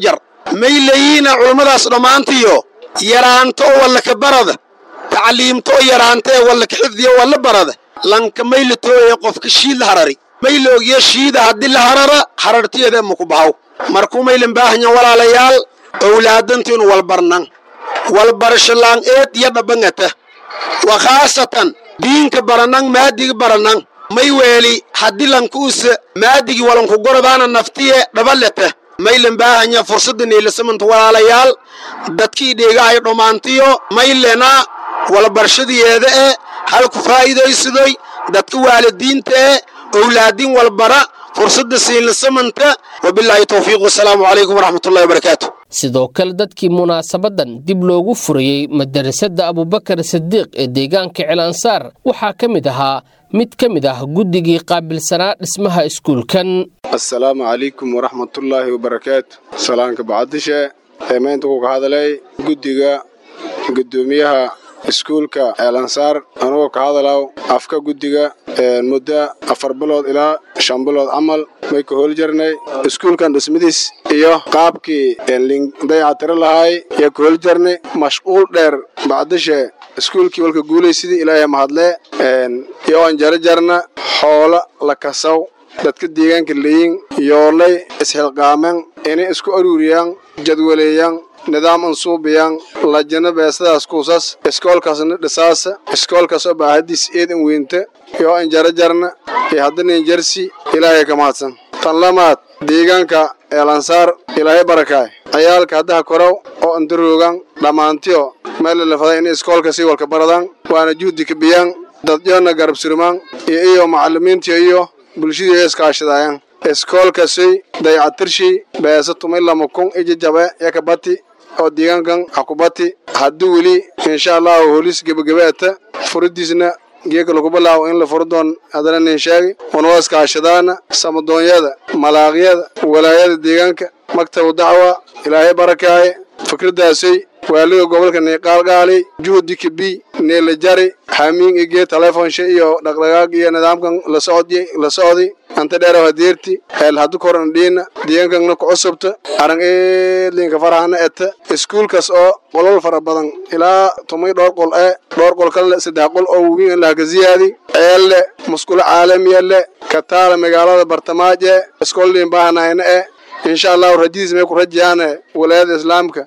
may leeyihiina culummadaas dhammaantiyo yaraanto oo wallaka barada tacliimto oo yaraanta ee wallaka xifdiyo walla barada lanka may la tooyaya qofka shiid la harari may la ogiyo shiida haddii la harara harartiyeeda maku bahaw markuu maylan baahanya walaalayaal owlaadantiinu walbarnan walbarashalaan eed iyo dhabangata wa khaasatan diinka baranang maadiga baranang may weeli haddii lankuusa maadigi walanku gorodaana naftiye dhabaleta maylan baahanya fursadda niilasamanta walaalayaal dadkii dheegahay dhammaantiyo maylena walbarshadiyeeda ee halku faa'iidaysadoy dadka waalidiinta ee owlaadiin walbara fursadda siinlasamanta wabilaahi towfiiq wasalaamu calaykum waraxmatullahi wabarakaatu sidoo kale dadkii munaasabadan dib loogu furayey madarasada abubakar sadiiq ee deegaanka cilaansaar waxaa ka mid ahaa mid ka mid ah guddigii qaabilsanaa dhismaha iskuulkan assalaamu calaykum waraxmatullaahi wabarakaatu salaanka bacadishe ee maynta ku ka hadalay guddiga guddoomiyaha iskuulka ceelansaar anugoo ka hadalaw afka guddiga muddo afar bilood ilaa shan bilood camal may ka hool jarnay iskuulkan dhismadiis iyo qaabkii dayactiro lahaay yaa ka hool jarnay mashquul dheer bacdishe iskuulkii walka guulay sidii ilaahay mahadlee iyo aan jara jarna xoolo la kasaw dadka deegaanka leeyin yoolay isxilqaamen inay isku aruuriyaan jadwaleeyaan nidaam ansuubiyaan lajana beesadaas kuusas iskoolkaasna dhisaasa iskoolkaasoo baahadiis eedan weynta iyo an jara jarna iyo haddana injarsi ilaahay ka mahadsan tan lamaad deegaanka eelansaar ilaahay barakaay ciyaalka haddaha koraw oo andaroogan dhammaantiyo meel lalafaday inay iskoolka sii walka baradaan waana juhdi ka biyaan dadyoona garab surmaan iyo iyo macallimiintiyo iyo bulshadii iskaashadaayaan iskoolkasay dayacatirshii beesa tumay lama kun ijajabe yakabati oo deegaankan hakubati haddii weli insha allahu holis gebagabeeta furidiisna geeka lagu bilaawo in la furo doon haddana nin sheegi unoo iskaashadaana samadoonyada malaaqyada walaayada deegaanka maktabu dacwa ilaahay barakaaye fikradaasay waaliga gobolka niiqaalgaali juhdi kabi neela jari xamiin igee telefonsha iyo dhaqdhaqaag iyo nidaamkan la socdi la socdi anta dheeraw hadeerti heel haddu koran dhiina deegaankanna ku cusubta arang eedlinka farahana eta iskuulkaas oo qolol fara badan ilaa tumay dhowr qol ee dhowr qol kale saddex qol oo weyn in lahaka ziyaadi ceelle musqulo caalamiya le kataala magaalada bartamaaje iskoolliin baahanayna e insha allahu rajadiis may ku rajayaane walaayada islaamka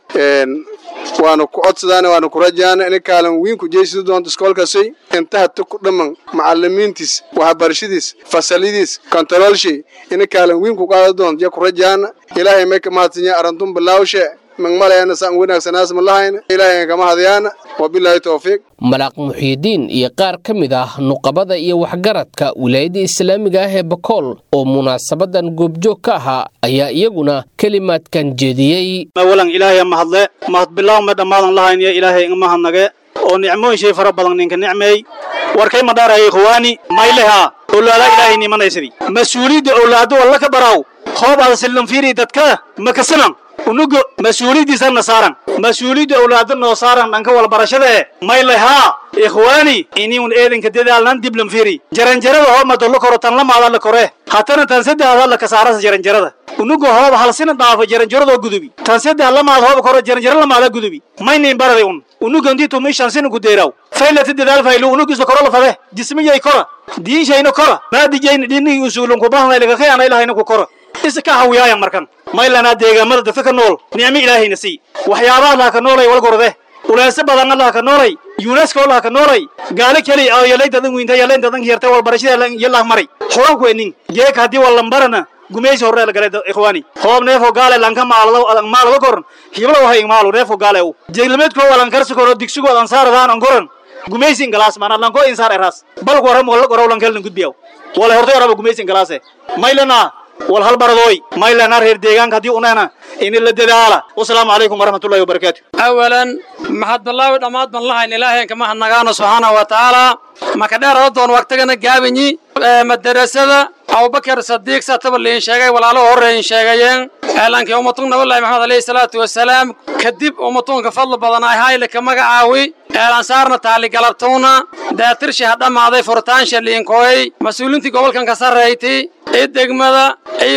waana ku codsadaan waana ku rajaana ina kaalan weyn ku jeysidi doonto iskoolkaasay inta hata ku dhamman macalimiintiis waxbarashadiis fasalidiis kontaroolshay ina kaalan weyn ku qaada doonto ya ku rajaana ilaahay may ka mahadsanya arantun bilaawshe magmaleena saan wanaagsanaas ma lahayna ilaahay kama hadyaana wabilaahi towfiiq malaaq muxiidiin iyo qaar ka mid ah nuqabada iyo waxgaradka wilaayada islaamiga ah ee bakool oo munaasabadan goobjoog ka ahaa ayaa iyaguna kelimaadkan jeediyey awalan ilaahay mahadle mahad bilaw ma dhammaadan lahayniyo ilaahay inga mahadnage oo nicmooyin shay fara badan ninka nicmeey warkay ma dhaaraya ikhwaani maylehaa owlaada ilaahay nimanaysadii mas-uuliyadda owlaado walla ka baraaw hoob aada sillan fiiri dadka makasanan unugo mas-uuliyaddiisana saaran mas-uuliyadda owlaado noo saaran dhanka walbarashada e maylehaa ikhwaani iniun eedanka dadaalnan diblan fiiri jaranjarada hoob madollo koro tan lamaada la kore hatana tan saddexda la kasaarasa jaranjarada unugo hoob halsina dhaafo jaranjaradoo gudubi tan saddex lamaad hoob koro jaranjaro lamaada gudubi maynin baraday un unuganti tumi shansina gudeeraw faylata dadaal faylu unugisa koro lafade jismiyay kora diinshayna kora maadijayna dhinihii usuulunkubahanaylikakayana ilahayna ku kora isa ka hawiyaayan markan maylanaa deegaamada dadka ka nool nicmo ilaahayna sii waxyaabaha laha ka noolay walgorde uleese badanna laha ka noolay yunesko laha ka noolay gaali keli oo yalay dadan wiinta yalayn dadan hiyarta walbarashada yalah maray xoranku enin geeka haddii wallambarana gumaysi horre la galay ikhwaani hoob neefo gaale lanka maalado maalado koran hiblo wahay maalu neefo gaale u jeeglameedko walan karsi koro digsigo adan saaradaan an koran gumaysi ingalaas mana lanko insaar eraas balku waram wala gorow lankel gudbiyaw wala hortay oraba gumaysi ingalaase maylana wal hal baradooy maylana reer deegaanka haddii unana in la dadaala wasalaamu calaykum waraxmatullahi wabarakaatu awalan maxad ballaawi dhammaad ban lahayn ilaahayn kama hadnagaano subxaanahu wa tacaala maka dheerada doon waqtigana gaabinyi madarasada abubakar sadiiq sataba liin sheegay walaalo horreeyin sheegayeen eelankii ummatun nabalahi maxamed alayhi salaatu wasalaam kadib ummatunka fadli badan ay hayle ka magacaawi eelansaarna taaligalabtowna daatirshi ha dhammaaday furtaansha liinkooy mas-uuliintii gobolkan ka sarrayti i degmada iyo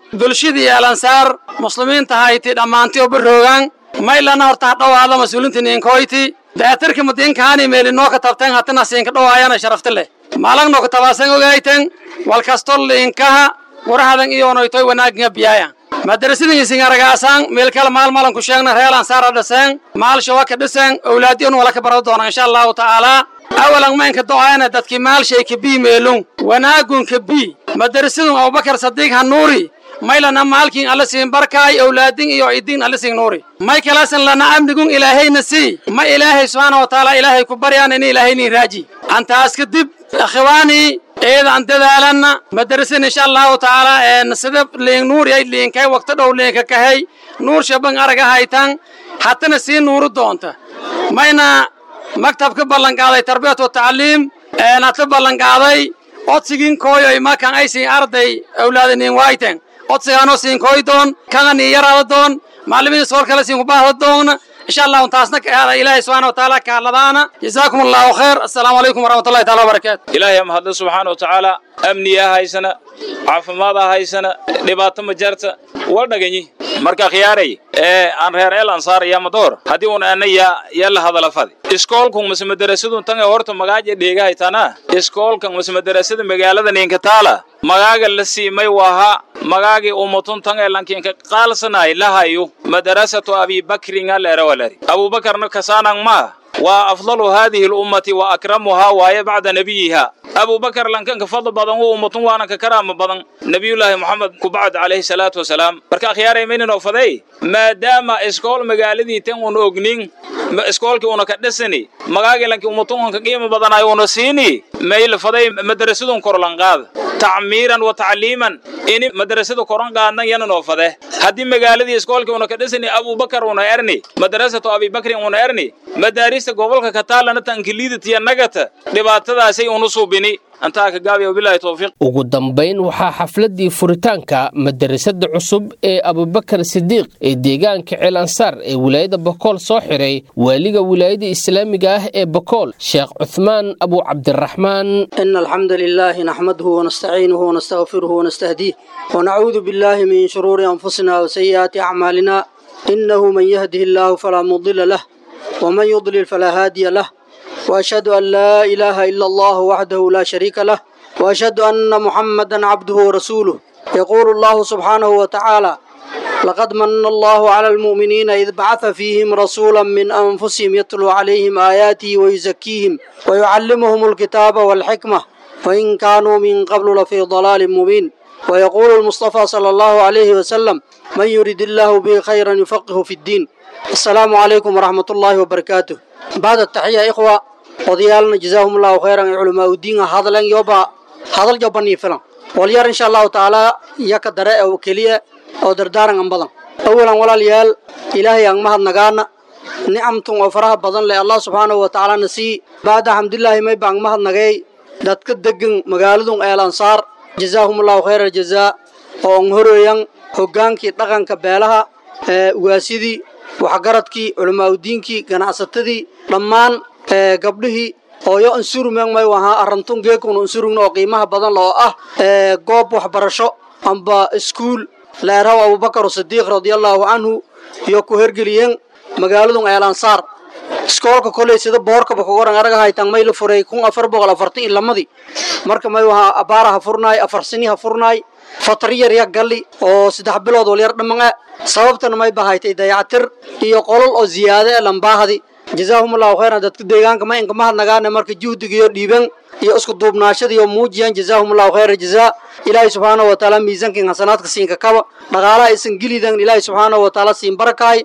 bulshadii alansaar muslimiinta hayti dhammaantii oo baroogaan maylana horta ha dhowaada mas-uuliinta ninkoyti daatarka madiinkaani meelinoo ka tabteen hatina siinka dhowaayana sharafta leh maalagno ka tabaasan ogayten walkasto liinkaha warahadan iyoonoytoy wanaagga biyaaya madarasidan isingaragaasaan meel kale maal malan ku sheegna reer ansaara dhiseen maalsha waa ka dhiseen owlaadiyon wala ka baran doona insha allahu tacaalaa awalan maynka do'ayna dadkii maalshay ka bii meelun wanaagun ka bii madarasadun abubakar sadiiq hanuuri maylana maalkin alla siin barkaay owlaadin iyo idin alla siin nuuri may kalasan lana amnigun ilaahayna sii ma ilaahay subxaana wa tacaala ilaahay ku baryaan ini ilaahaynin raaji antaas kadib akhiwaani eeda an dadaalanna madarasan insha allahu tacaala een sida liin nuur yay liinkay waqti dhow liinka kahay nuur shaban araga haytan hatana sii nuuru doonta mayna maktabka ballanqaaday tarbiyat wa tacliim een hata ballanqaaday odsigin kooyoy makan ay siin arday awlaadinin waayten odsigaanoo siin koy doon kana nii yaraada doon macallimiin sool kale siin kubaahda doona insha allahu taasna ka aada ilaahay subxaana wa tacaala ka hadladaana jazaakum allahu khayr assalaamu calaykum waraxmatullahi taala wabarakaatu ilaahay mahadle subxaana wa tacaala amniyaa haysana caafimaada haysana dhibaato ma jarta waa dhaganyi marka khiyaaray ee aan reer el ansaar iyo madoor haddii un ana yaa yaa la hadala fadi iskoolkun mase madarasadun tan ee horta magaaja dheegahaytana iskoolkan mase madarasada magaalada ninka taala magaaga la siimay waha magaagii umatun tan ee lankinka qaalsanay lahayo madarasatu abibakrin alerawalari abubakarna kasaanang ma waa afdalu hadihi lummati wa akramuhaa waaye bacda nabiyiha abubakar lankanka fadl badan u ummatun waana ka karaama badan nabiyullaahi moxamed kubacd calayhi salaatu wasalaam marka akhyaaray mayninoo faday maadaama iskool magaaladii tan una ognin iskoolkii una ka dhisani magaagii lanki ummatun unka qiimo badanaay una siini mayl faday madarasadun korlanqaad tacmiiran wa tacliiman ini madarasada koran qaadnan yananoo fade haddii magaaladii iskoolkii una ka dhisani abubakar una erni madarasatu abibakrin una erni madaarista gobolka kataalana tankiliidatiya nagata dhibaatadaasay unu suubini antaa ka gaabiya wabilaahi towfiiq ugu dambayn waxaa xafladdii furitaanka madarasada cusub ee abubakar sidiiq ee deegaanka ceel ansaar ee wilaayada bokool soo xiray waaliga wilaayada islaamiga ah ee bokool sheekh cuthmaan abu cabdiraxmaan إن الحمد لله نحمده ونستعينه ونستغفره ونستهديه ونعوذ بالله من شرور أنفسنا وسيئات أعمالنا إنه من يهده الله فلا مضل له ومن يضلل فلا هادي له وأشهد أن لا إله إلا الله وحده لا شريك له وأشهد أن محمدا عبده ورسوله يقول الله سبحانه وتعالى لقد من الله على المؤمنين إذ بعث فيهم رسولا من أنفسهم يتلو عليهم آياته ويزكيهم ويعلمهم الكتاب والحكمة وإن كانوا من قبل لفي ضلال مبين ويقول المصطفى صلى الله عليه وسلم من يريد الله به خيرا يفقه في الدين السلام عليكم ورحمة الله وبركاته بعد التحية إخوة وديالنا جزاهم الله خيرا علماء الدين هذا لن يوبا هذا الجبني فلان وليار إن شاء الله تعالى يكدر أو كلية أو دردارا عن بدن أولا ولا ليال إلهي أن مهد نغانا نعمتم وفرها بدن لله الله سبحانه وتعالى نسي بعد الحمد لله ما يبان مهد نغاي dadka degan magaaladun eel ansaar jazaahumullahu khayra jazaa oo an horoyan hogaankii dhaqanka beelaha ugaasidii waxgaradkii culamaauddiinkii ganacsatadii dhammaan gabdhihii hooyo ansurumeen may wahaa arantun geekun ansurugna oo qiimaha badan loo ah goob waxbarasho amba iskuul leeraw abubakar sidiiq radiallahu canhu iyo ku hergeliyeen magaaladun eel ansaar iskoolka koley sida boorkaba kugoran araga haytan may la furay kun afar boqol afartan iyo lamadii marka may wahaa abaara ha furnaay afar sini ha furnaay fatri yar ya galli oo saddex bilood wal yar dhammaan sababtana may bahaytay dayacatir iyo qolol oo ziyaade ee lambaahadi jazaahumullahu khayran dadka deegaanka ma inka mahadnagaane marka juhdiga iyo dhiiban iyo isku duubnaashada iyo muujiyaan jazaahumullahu khayra jazaa ilaahay subxaanahu wa tacaala miisaankin hasanaadka siinka kaba dhaqaalaha isan gelidan ilaahay subxaanahu wa tacaala siin barakaay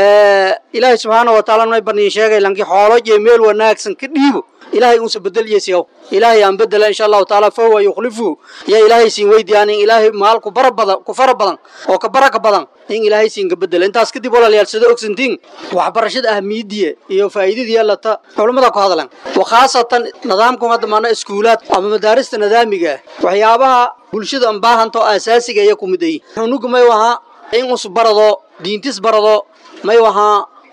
ilaahay subxaanahu wa tacaala may baniin sheegay lanki xoolo iyo meel wanaagsan ka dhiibo ilaahay unsa bedel yesiyow ilaahay aan bedela insha allahu tacaala fahuwa yukhlifuhu yaa ilaahay siin weydiyaan in ilaahay maal ku bara badan ku fara badan oo ka baraka badan in ilaahay siin ka bedela intaas kadib walaalayaal sida ogsantiin waxbarashada ahmiyadiya iyo faa'iidadiya lata culummada ku hadlan wakhaasatan nidaamkan hadda maana iskuulaad ama madaarista nidaamiga ah waxyaabaha bulshada aan baahanto asaasiga ayaa ku mid ayi xunuga may wahaa in us barado diintis barado may wahaa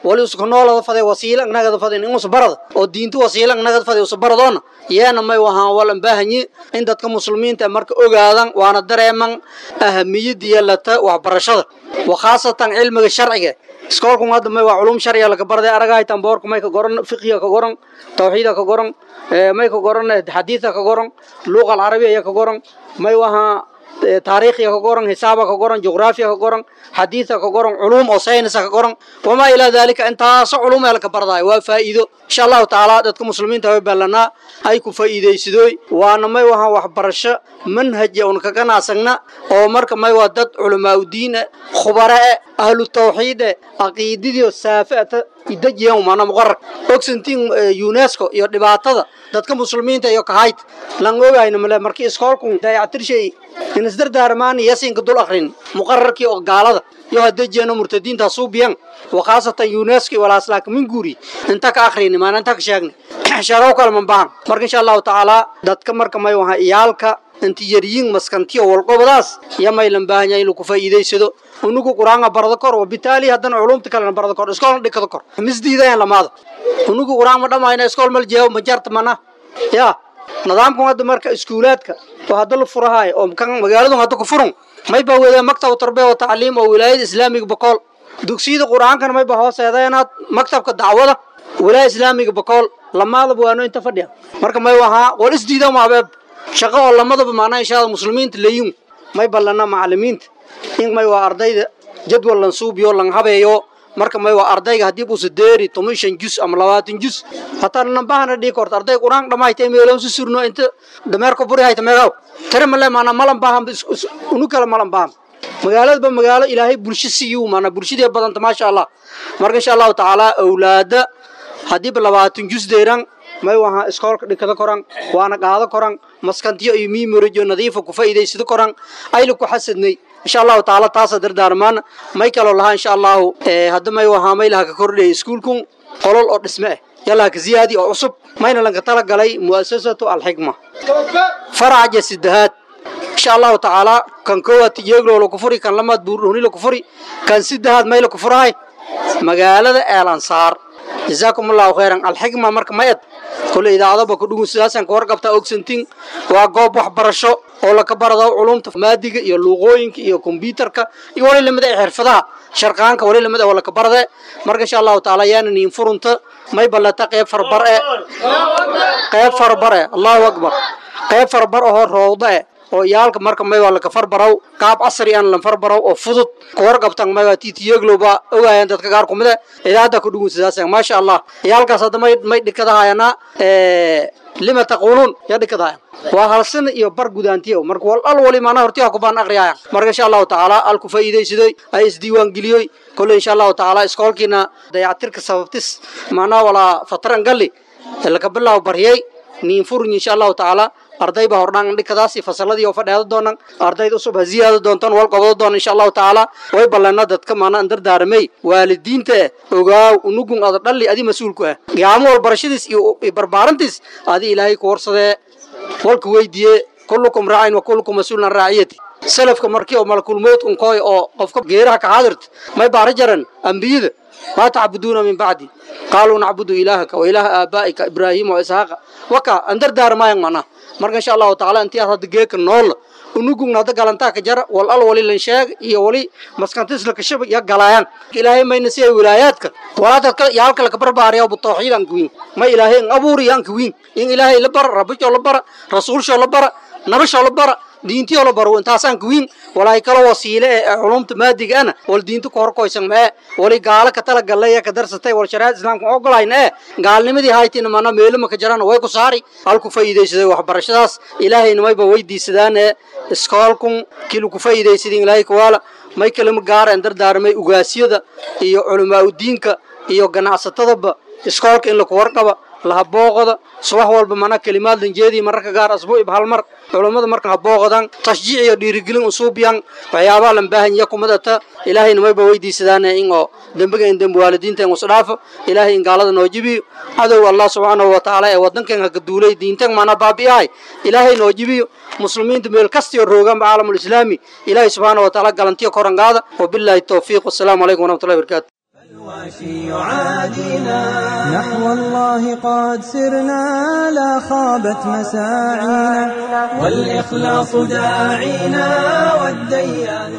wali isku noolada faday wasiila nagada faday in usbarada oo diinta wasiila nagada faday usbaradoona yeena may wahaan walan baahanyi in dadka muslimiinta marka ogaadan waana dareeman ahamiyada yeelata waxbarashada wa khaasatan cilmiga sharciga iskoolku hadda may waa culum sharciga laga barday aragahay tamboorka may ka goran fiqiga ka goran tawxiida ka goran may ka goran xadiida ka goran luqa alcarabiya ka goran may wahaa taariikhiga ka goran hisaaba ka goran jugraafiya ka goran xadiida ka goran culum oo saynisa ka goran wamaa ilaa dalika intaaso culum ee laka bardaay waa faa'iido insha allahu tacaala dadka muslimiinta way ballanaa ay ku faa'iidaysadooy waana may wahaa waxbarasho manhaja un kaga naasagna oo marka may waa dad culamaauddiin e khubare e ahlu tawxiid e caqiidadiio saafata idajiyan mana muqarar ogsantiin unesco iyo dhibaatada dadka muslimiinta iyo kahayd lan ogayna male markii iskoolku dayactirshay in isdardaarmaani yasinka dul akrin muqararkii oo gaalada iyo hadejiyano murtadiinta suubiyan wakhaasatan unesco walaaslaaka minguuri inta ka akrini maana inta ka sheegni sheegow kale man bahan marka insha allahu tacaala dadka marka may waha iyaalka inti yaryiin maskantiyo walqobadaas iyo maylan baahan yahay inuu ku faa'iidaysado unugu qur-aanka barada kor wabitaali haddana culumta kalena barada kor iskoolna dhikada kor misdiidayaan lamaada unugu qur-aan ma dhamayna iskool mal jeewo ma jarta mana ya nidaamkan hadda marka iskuulaadka oo hadda la furahayo oo kan magaaladu hadda ku furun may baa weedeen maktab tarbiya wa tacliim oo wilaayada islaamiga bokool dugsiyada qur-aankana may baa hooseedeenaad maktabka dacwada wilaaya islaamiga bokool lamaadaba waano inta fadhiya marka may wahaa wal isdiida maabeeb shaqo oo lamadaba maanaa inshaada muslimiinta leeyun may ballana macalimiinta in may waa ardayda jadwal lan suubiyo lan habeeyo marka may waa ardayga haddii buusa deeri toban shan jus ama labaatan jus hataa nambahana dhigi korto arday qur-aan dhamaayta meeloon su surno inta dameerka buri hayta meegaw tare male maana malan baahan unu kale malan baahan magaaladaba magaalo ilaahay bulsho siiyu maana bulshadee badanta maasha allah marka insha allahu tacaala awlaada haddiiba labaatan jus deeran may waha iskoolka dhikada koran waana qaado koran maskantiyo iyo miimorijo nadiifa ku faa'iidaysado koran ayla ku xasadnay insha allahu tacaala taasa dardaarmaan may kaloo lahaa insha allahu hadda may wahaa may laha ka kordhaya iskuulkun qolol oo dhisme ah yalaha ka ziyaadi oo cusub mayna lanka tala galay mu'asasatu alxikma faraca sidahaad insha allahu tacaala kan koowaad tijeeglo laku furi kan lamaad buurdhoni laku furi kan sidahaad may laku furahay magaalada eelansaar jazaakum allahu khayran alxikma marka mayad kole idaacadaba ku dhugun sidaasaan ka warqabtaa ogsantiin waa goob waxbarasho oo laka barado culumta maadiga iyo luuqooyinka iyo kombyuutarka iyo wali lamida ee xirfadaha sharqaanka wali lamid oo laka barade marka insha allahu tacaala yaana niin furunta may ballata qeyb farbar e qeyb farbar e allahu akbar qeyb farbar ahoo roowda e oo iyaalka marka may waa laka farbaraw qaab casri aan lan farbaraw oo fudud ka warqabtan may waa titiyegloba ogaayaan dadka qaar kumide idaacadda ku dhugun sidaasaan maasha allah iyaalkaas hadda may may dhikadahayana lima taquuluun yaa dhikadahayan waa halsina iyo bar gudaantiyo marka wal al wali maana hortiha ku baan aqriyaayan marka insha allahu tacaala al ku faa'iidaysadoy ay isdiiwaan geliyoy kolle insha allahu tacaala iskoolkiina dayactirka sababtis maanaa walaa fatran galli laka bilaabo baryay niin furin insha allahu tacaala arday baa hordhaan dhikadaasi fasaladii oo fadheeda doonan ardayda usub ha ziyaada doontaan wal qabado doona insha allahu tacaala way ballana dadka maana an dardaaramay waalidiinta eh ogaaw unugun ada dhalli adi mas-uulku ah qiyaamo wal barashadiis iyo barbaarantiis adi ilaahay ku warsadee walka weydiiye kullukum raacin wa kullukum mas-uulun an raaciyati salafka markii oo malakulmood unkooy oo qofka geeraha ka xaadirta may baara jaran ambiyada maa tacbuduuna min bacdi qaaluu nacbudu ilaahaka wa ilaaha aabaa'ika ibraahiima wa isxaaqa waka an dardaarmaayan macnaha marka insha allahu tacaala intii aad hadda geeka noolla unugugna hadda galantaa ka jara wal al wali lan sheeg iyo wali maskantisla ka shaba ya galaayaan ilaahay mayna si ay wilaayaadka walaa dadka yaalka laka barbaariya bu tawxiid aan kuwiin ma ilaahay an abuuri aan kuwiin in ilaahay la bara rabbishoo la bara rasuulshoo la bara nabashoo la bara diintiyoo la baro intaasaan kuwiin walaay kala wasiile ee culumta maadiga ana wal diinta ku horkoysan mee wali gaalo ka tala gallay ka darsatay wal shariicada islaamka ogolayna ee gaalnimadii haytina mana meelama ka jarana way ku saari halku faa'iidaysaday waxbarashadaas ilaahayna mayba weydiisadaan ee iskoolkun kilu ku faa'iidaysadin ilaahay kuwaala may kalama gaareen dardaarmay ugaasyada iyo culamaa udiinka iyo ganacsatadaba iskoolka in laku warqaba lahabooqoda subax walba mana kelimaad lanjeedii mararka gaar asbuucib hal mar culammada marka habooqodan tashjiic iyo dhiirigelin usuubiyan waxyaabaha lan baahan ya kumadata ilaahayna mayba weydiisadaan in oo dembiga in dembi waalidiinta in usdhaafo ilaahay in gaalada noo jibiyo cadow allah subxaanahu wa tacaala ee wadankan haka duulay diintan mana baabi'ahay ilaahay noo jibiyo muslimiinta meel kastiyo roogaanba caalamulislaami ilaahay subxaanahu wa tacaala galantiyo korangaada wabilaahi towfiiq wasalaamu calaykum waraxmatullahi barakaatu يعادينا نحو الله قد سرنا لا خابت مساعينا والإخلاص داعينا والديان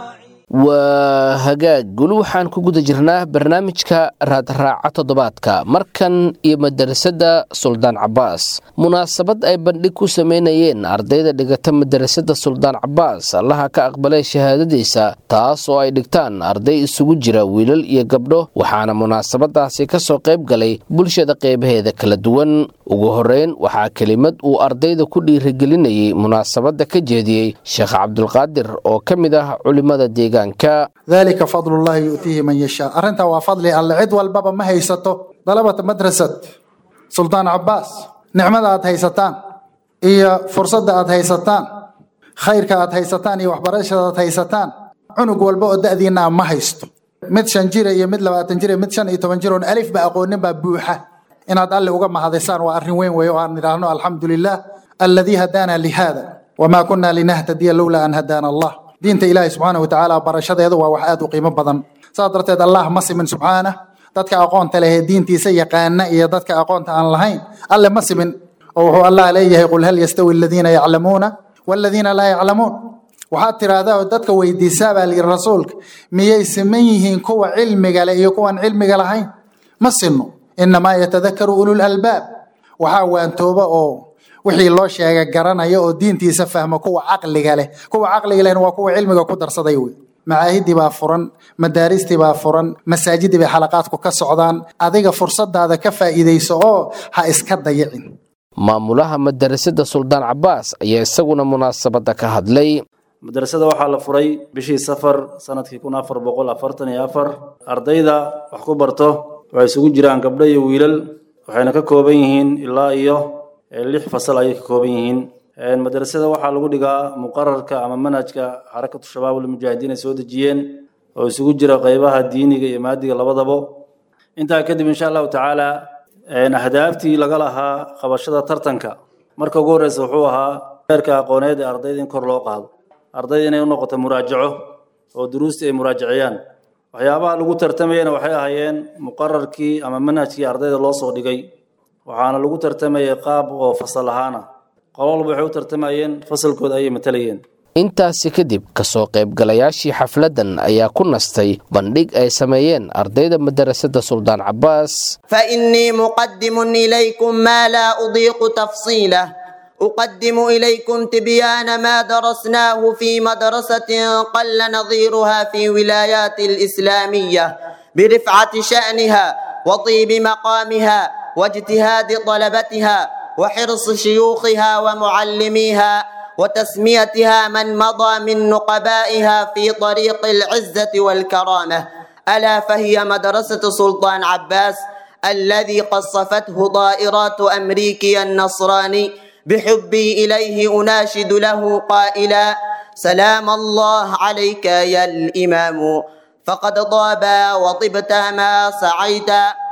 waa hagaag guli waxaan ku guda jirnaa barnaamijka raadraaca toddobaadka markan iyo madarasada suldaan cabaas munaasabad ay bandhig ku sameynayeen ardayda dhigata madarasada suldaan cabaas allaha ka aqbalay shahaadadiisa taas oo ay dhigtaan arday isugu jira wiilal iyo gabdho waxaana munaasabadaasi kasoo qayb galay bulshada qeybaheeda kala duwan ugu horeyn waxaa kelimad uu ardayda ku dhiirigelinayay munaasabada ka jeediyey sheekh cabdulqaadir oo ka mid ah culimada deegaanka dalika fadlullahi yu'tiihi man yashaa arrintaa waa fadli alle cid walbaba ma haysato dalabata madrasad suldaan cabaas nicmada aad haysataan iyo fursadda aad haysataan khayrka aad haysataan iyo waxbarashada aad haysataan cunug walba oo da'diinaa ma haysto mid shan jira iyo mid labaatan jira mid shan iyo toban jir oon alif ba aqoonin baa buuxa inaad alle uga mahadisaan waa arrin weyn weeye oo aan idhaahno alxamdu lilah alladii hadaana lihada wamaa kunna linahtadiya lowlaa an hadaana allah diinta ilaahi subxaana wa tacaala barashadeedu waa wax aad u qiimo badan saas darteed allah ma simin subxaana dadka aqoonta leh ee diintiisa yaqaana iyo dadka aqoonta aan lahayn alle ma simin oo wuxuu allah leeyahay qul hal yastawi aladiina yaclamuuna waladiina laa yaclamuun waxaad tiraahdaa oo dadka weydiisaa baa layidhi rasuulka miyay siman yihiin kuwa cilmiga leh iyo kuwan cilmiga lahayn ma sinno inamaa yatadakaru ulul albaab waxaa waantooba oo wixii loo sheega garanaya oo diintiisa fahma kuwa caqliga leh kuwa caqliga lehna waa kuwa cilmiga ku darsaday wey macaahidii baa furan madaaristii baa furan masaajidii bay xalaqaadku ka socdaan adiga fursadaada ka faa'iidayso oo ha iska dayicin maamulaha madarasada suldaan cabaas ayaa isaguna munaasabada ka hadlay madrasada waxaa la furay bishii safar sanadkii kun afar boqol afartan iyo afar ardayda wax ku barto waxay isugu jiraan gabdho iyo wiilal waxayna ka kooban yihiin ilaa iyo lix fasal ayay ka kooban yihiin madrasada waxaa lagu dhigaa muqararka ama manhajka xarakatu shabaab almujaahidiin ay soo dejiyeen oo isugu jira qeybaha diiniga iyo maadiga labadabo intaa kadib insha allahu tacaala ahdaaftii laga lahaa qabashada tartanka marka ugu horeysa wuxuu ahaa heerka aqooneed ee ardayda in kor loo qaado ardayda inay u noqoto muraajaco oo duruustii ay muraajaciyaan waxyaabaha lagu tartamayana waxay ahaayeen muqararkii ama manhajkii ardayda loo soo dhigay waxaana lagu tartamayay qaab oo fasal ahaan ah qolo walba waxay u tartamayeen fasalkooda ayay matalayeen intaasi kadib kasoo qaybgalayaashii xafladdan ayaa ku nastay bandhig ay sameeyeen ardayda madarasada suldaan cabaas فإني مقدم إليكم ما لا أضيق تفصيله أقدم إليكم تبيان ما درسناه في مدرسة قل نظيرها في ولايات الإسلامية برفعة شأنها وطيب مقامها واجتهاد طلبتها وحرص شيوخها ومعلميها وتسميتها من مضى من نقبائها في طريق العزة والكرامة ألا فهي مدرسة سلطان عباس الذي قصفته ضائرات أمريكي النصراني بحبي إليه أناشد له قائلا سلام الله عليك يا الإمام فقد طاب وطبت ما سعيت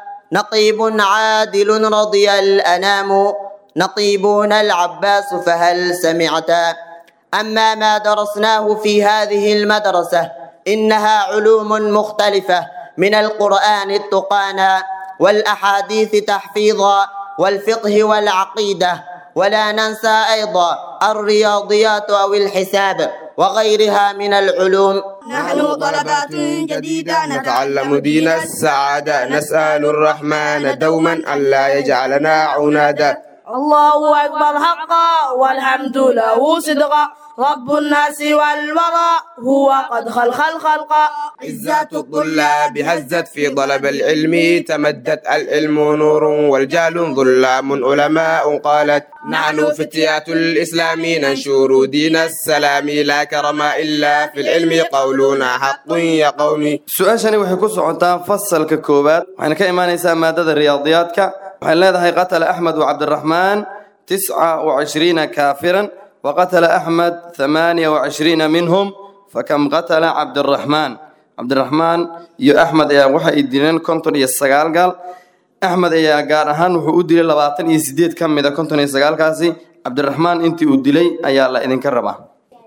نقيب عادل رضي الأنام نقيبون العباس فهل سمعت أما ما درسناه في هذه المدرسة إنها علوم مختلفة من القرآن التقانا والأحاديث تحفيظا والفقه والعقيدة ولا ننسى أيضا الرياضيات أو الحساب وغيرها من العلوم نحن طلبات جديدة نتعلم دين السعادة نسأل الرحمن دوما ألا يجعلنا عنادا الله أكبر حقا والحمد له صدقا رب الناس والورى هو قد خلق الخلق عزة الطلاب هزت في طلب العلم تمدت العلم نور والجهل ظلام علماء قالت نحن فتيات الإسلام ننشر دين السلام لا كرم إلا في العلم قولنا حق يا قومي su-aashani waxay ku socotaa fasalka koowaad waxayna ka imaanaysaa maadada riyaadiyaadka waxay leedahay qatala axmed wacabdiraxmaan tisca wacishriina kaafiran وقتل أحمد ثمانية وعشرين منهم فكم قتل عبد الرحمن عبد الرحمن يو أحمد يا وحي الدينين كنتون يسقال قال أحمد يا قال أهان وحو أدلي لباطن يسديد كم إذا كنتون يسقال كاسي عبد الرحمن انتي أدلي أيا الله إذن كربا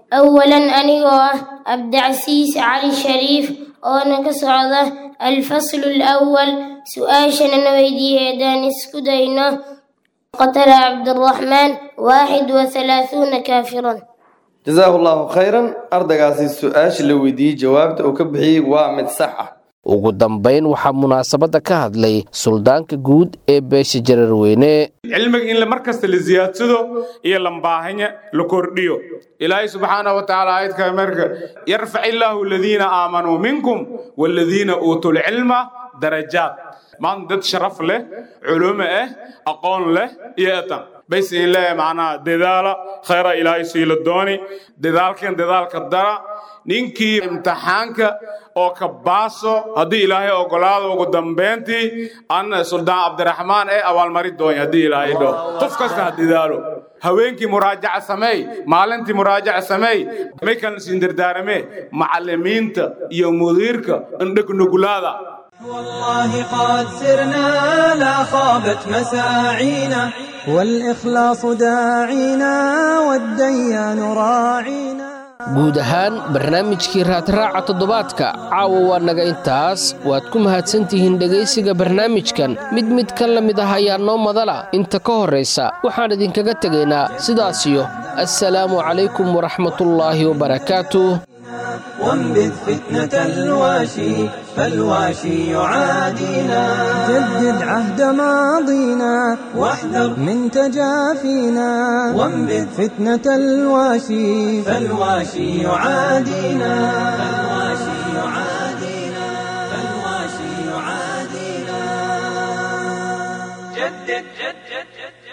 أولا أنيقوه عبدعسيس علي الشريف أنا كسعودة الفصل الأول سؤاشنا نويدي هدان اسكدينا قتل عبد الرحمن واحد وثلاثون كافرا jazaahu allahu khayran ardaygaasi su-aasha la weydiiyey jawaabta uu ka bixiyey waa mid sax ah ugu dambayn waxaa munaasabadda ka hadlay suldaanka guud ee beesha jararweyne cilmiga in mar kasta la ziyaadsado iyo lambaahanya la kordhiyo ilaahay subxaanahu watacaala aayadka marka yarfac illaahu aladiina aamanuu minkum waaladiina uutuu lcilma darajaat maanta dad sharaf leh culumo ah aqoon leh iyo etan bays in leeyahay macnaha dadaala khayra ilaahay siila dooni dadaalkan dadaalka dara ninkii imtixaanka oo ka baaso haddii ilaahay ogolaado ugu dambayntii an suldaan cabdiraxmaan ee abaalmari doonya haddii ilaahay dho qof kasta ha dadaalo haweenkii muraajaca sameey maalintii muraajaca sameey may kan siin dardaarame macallimiinta iyo mudiirka indheg nugulaada والله قد سرنا لا خابت مساعينا والإخلاص داعينا والديان راعينا guud ahaan barnaamijkii raadraaca toddobaadka caawa waa naga intaas waad ku mahadsantihiin dhegaysiga barnaamijkan mid mid ka la mid ah ayaa noo madala inta ka horraysa waxaan idinkaga tegaynaa sidaasiyo assalaamu calaykum waraxmatullaahi wabarakaatuh وانبذ فتنة الواشي فالواشي يعادينا جدد عهد ماضينا واحذر من تجافينا وانبذ فتنة الواشي فالواشي يعادينا فالواشي يعادينا فالواشي يعادينا جدد جدد جدد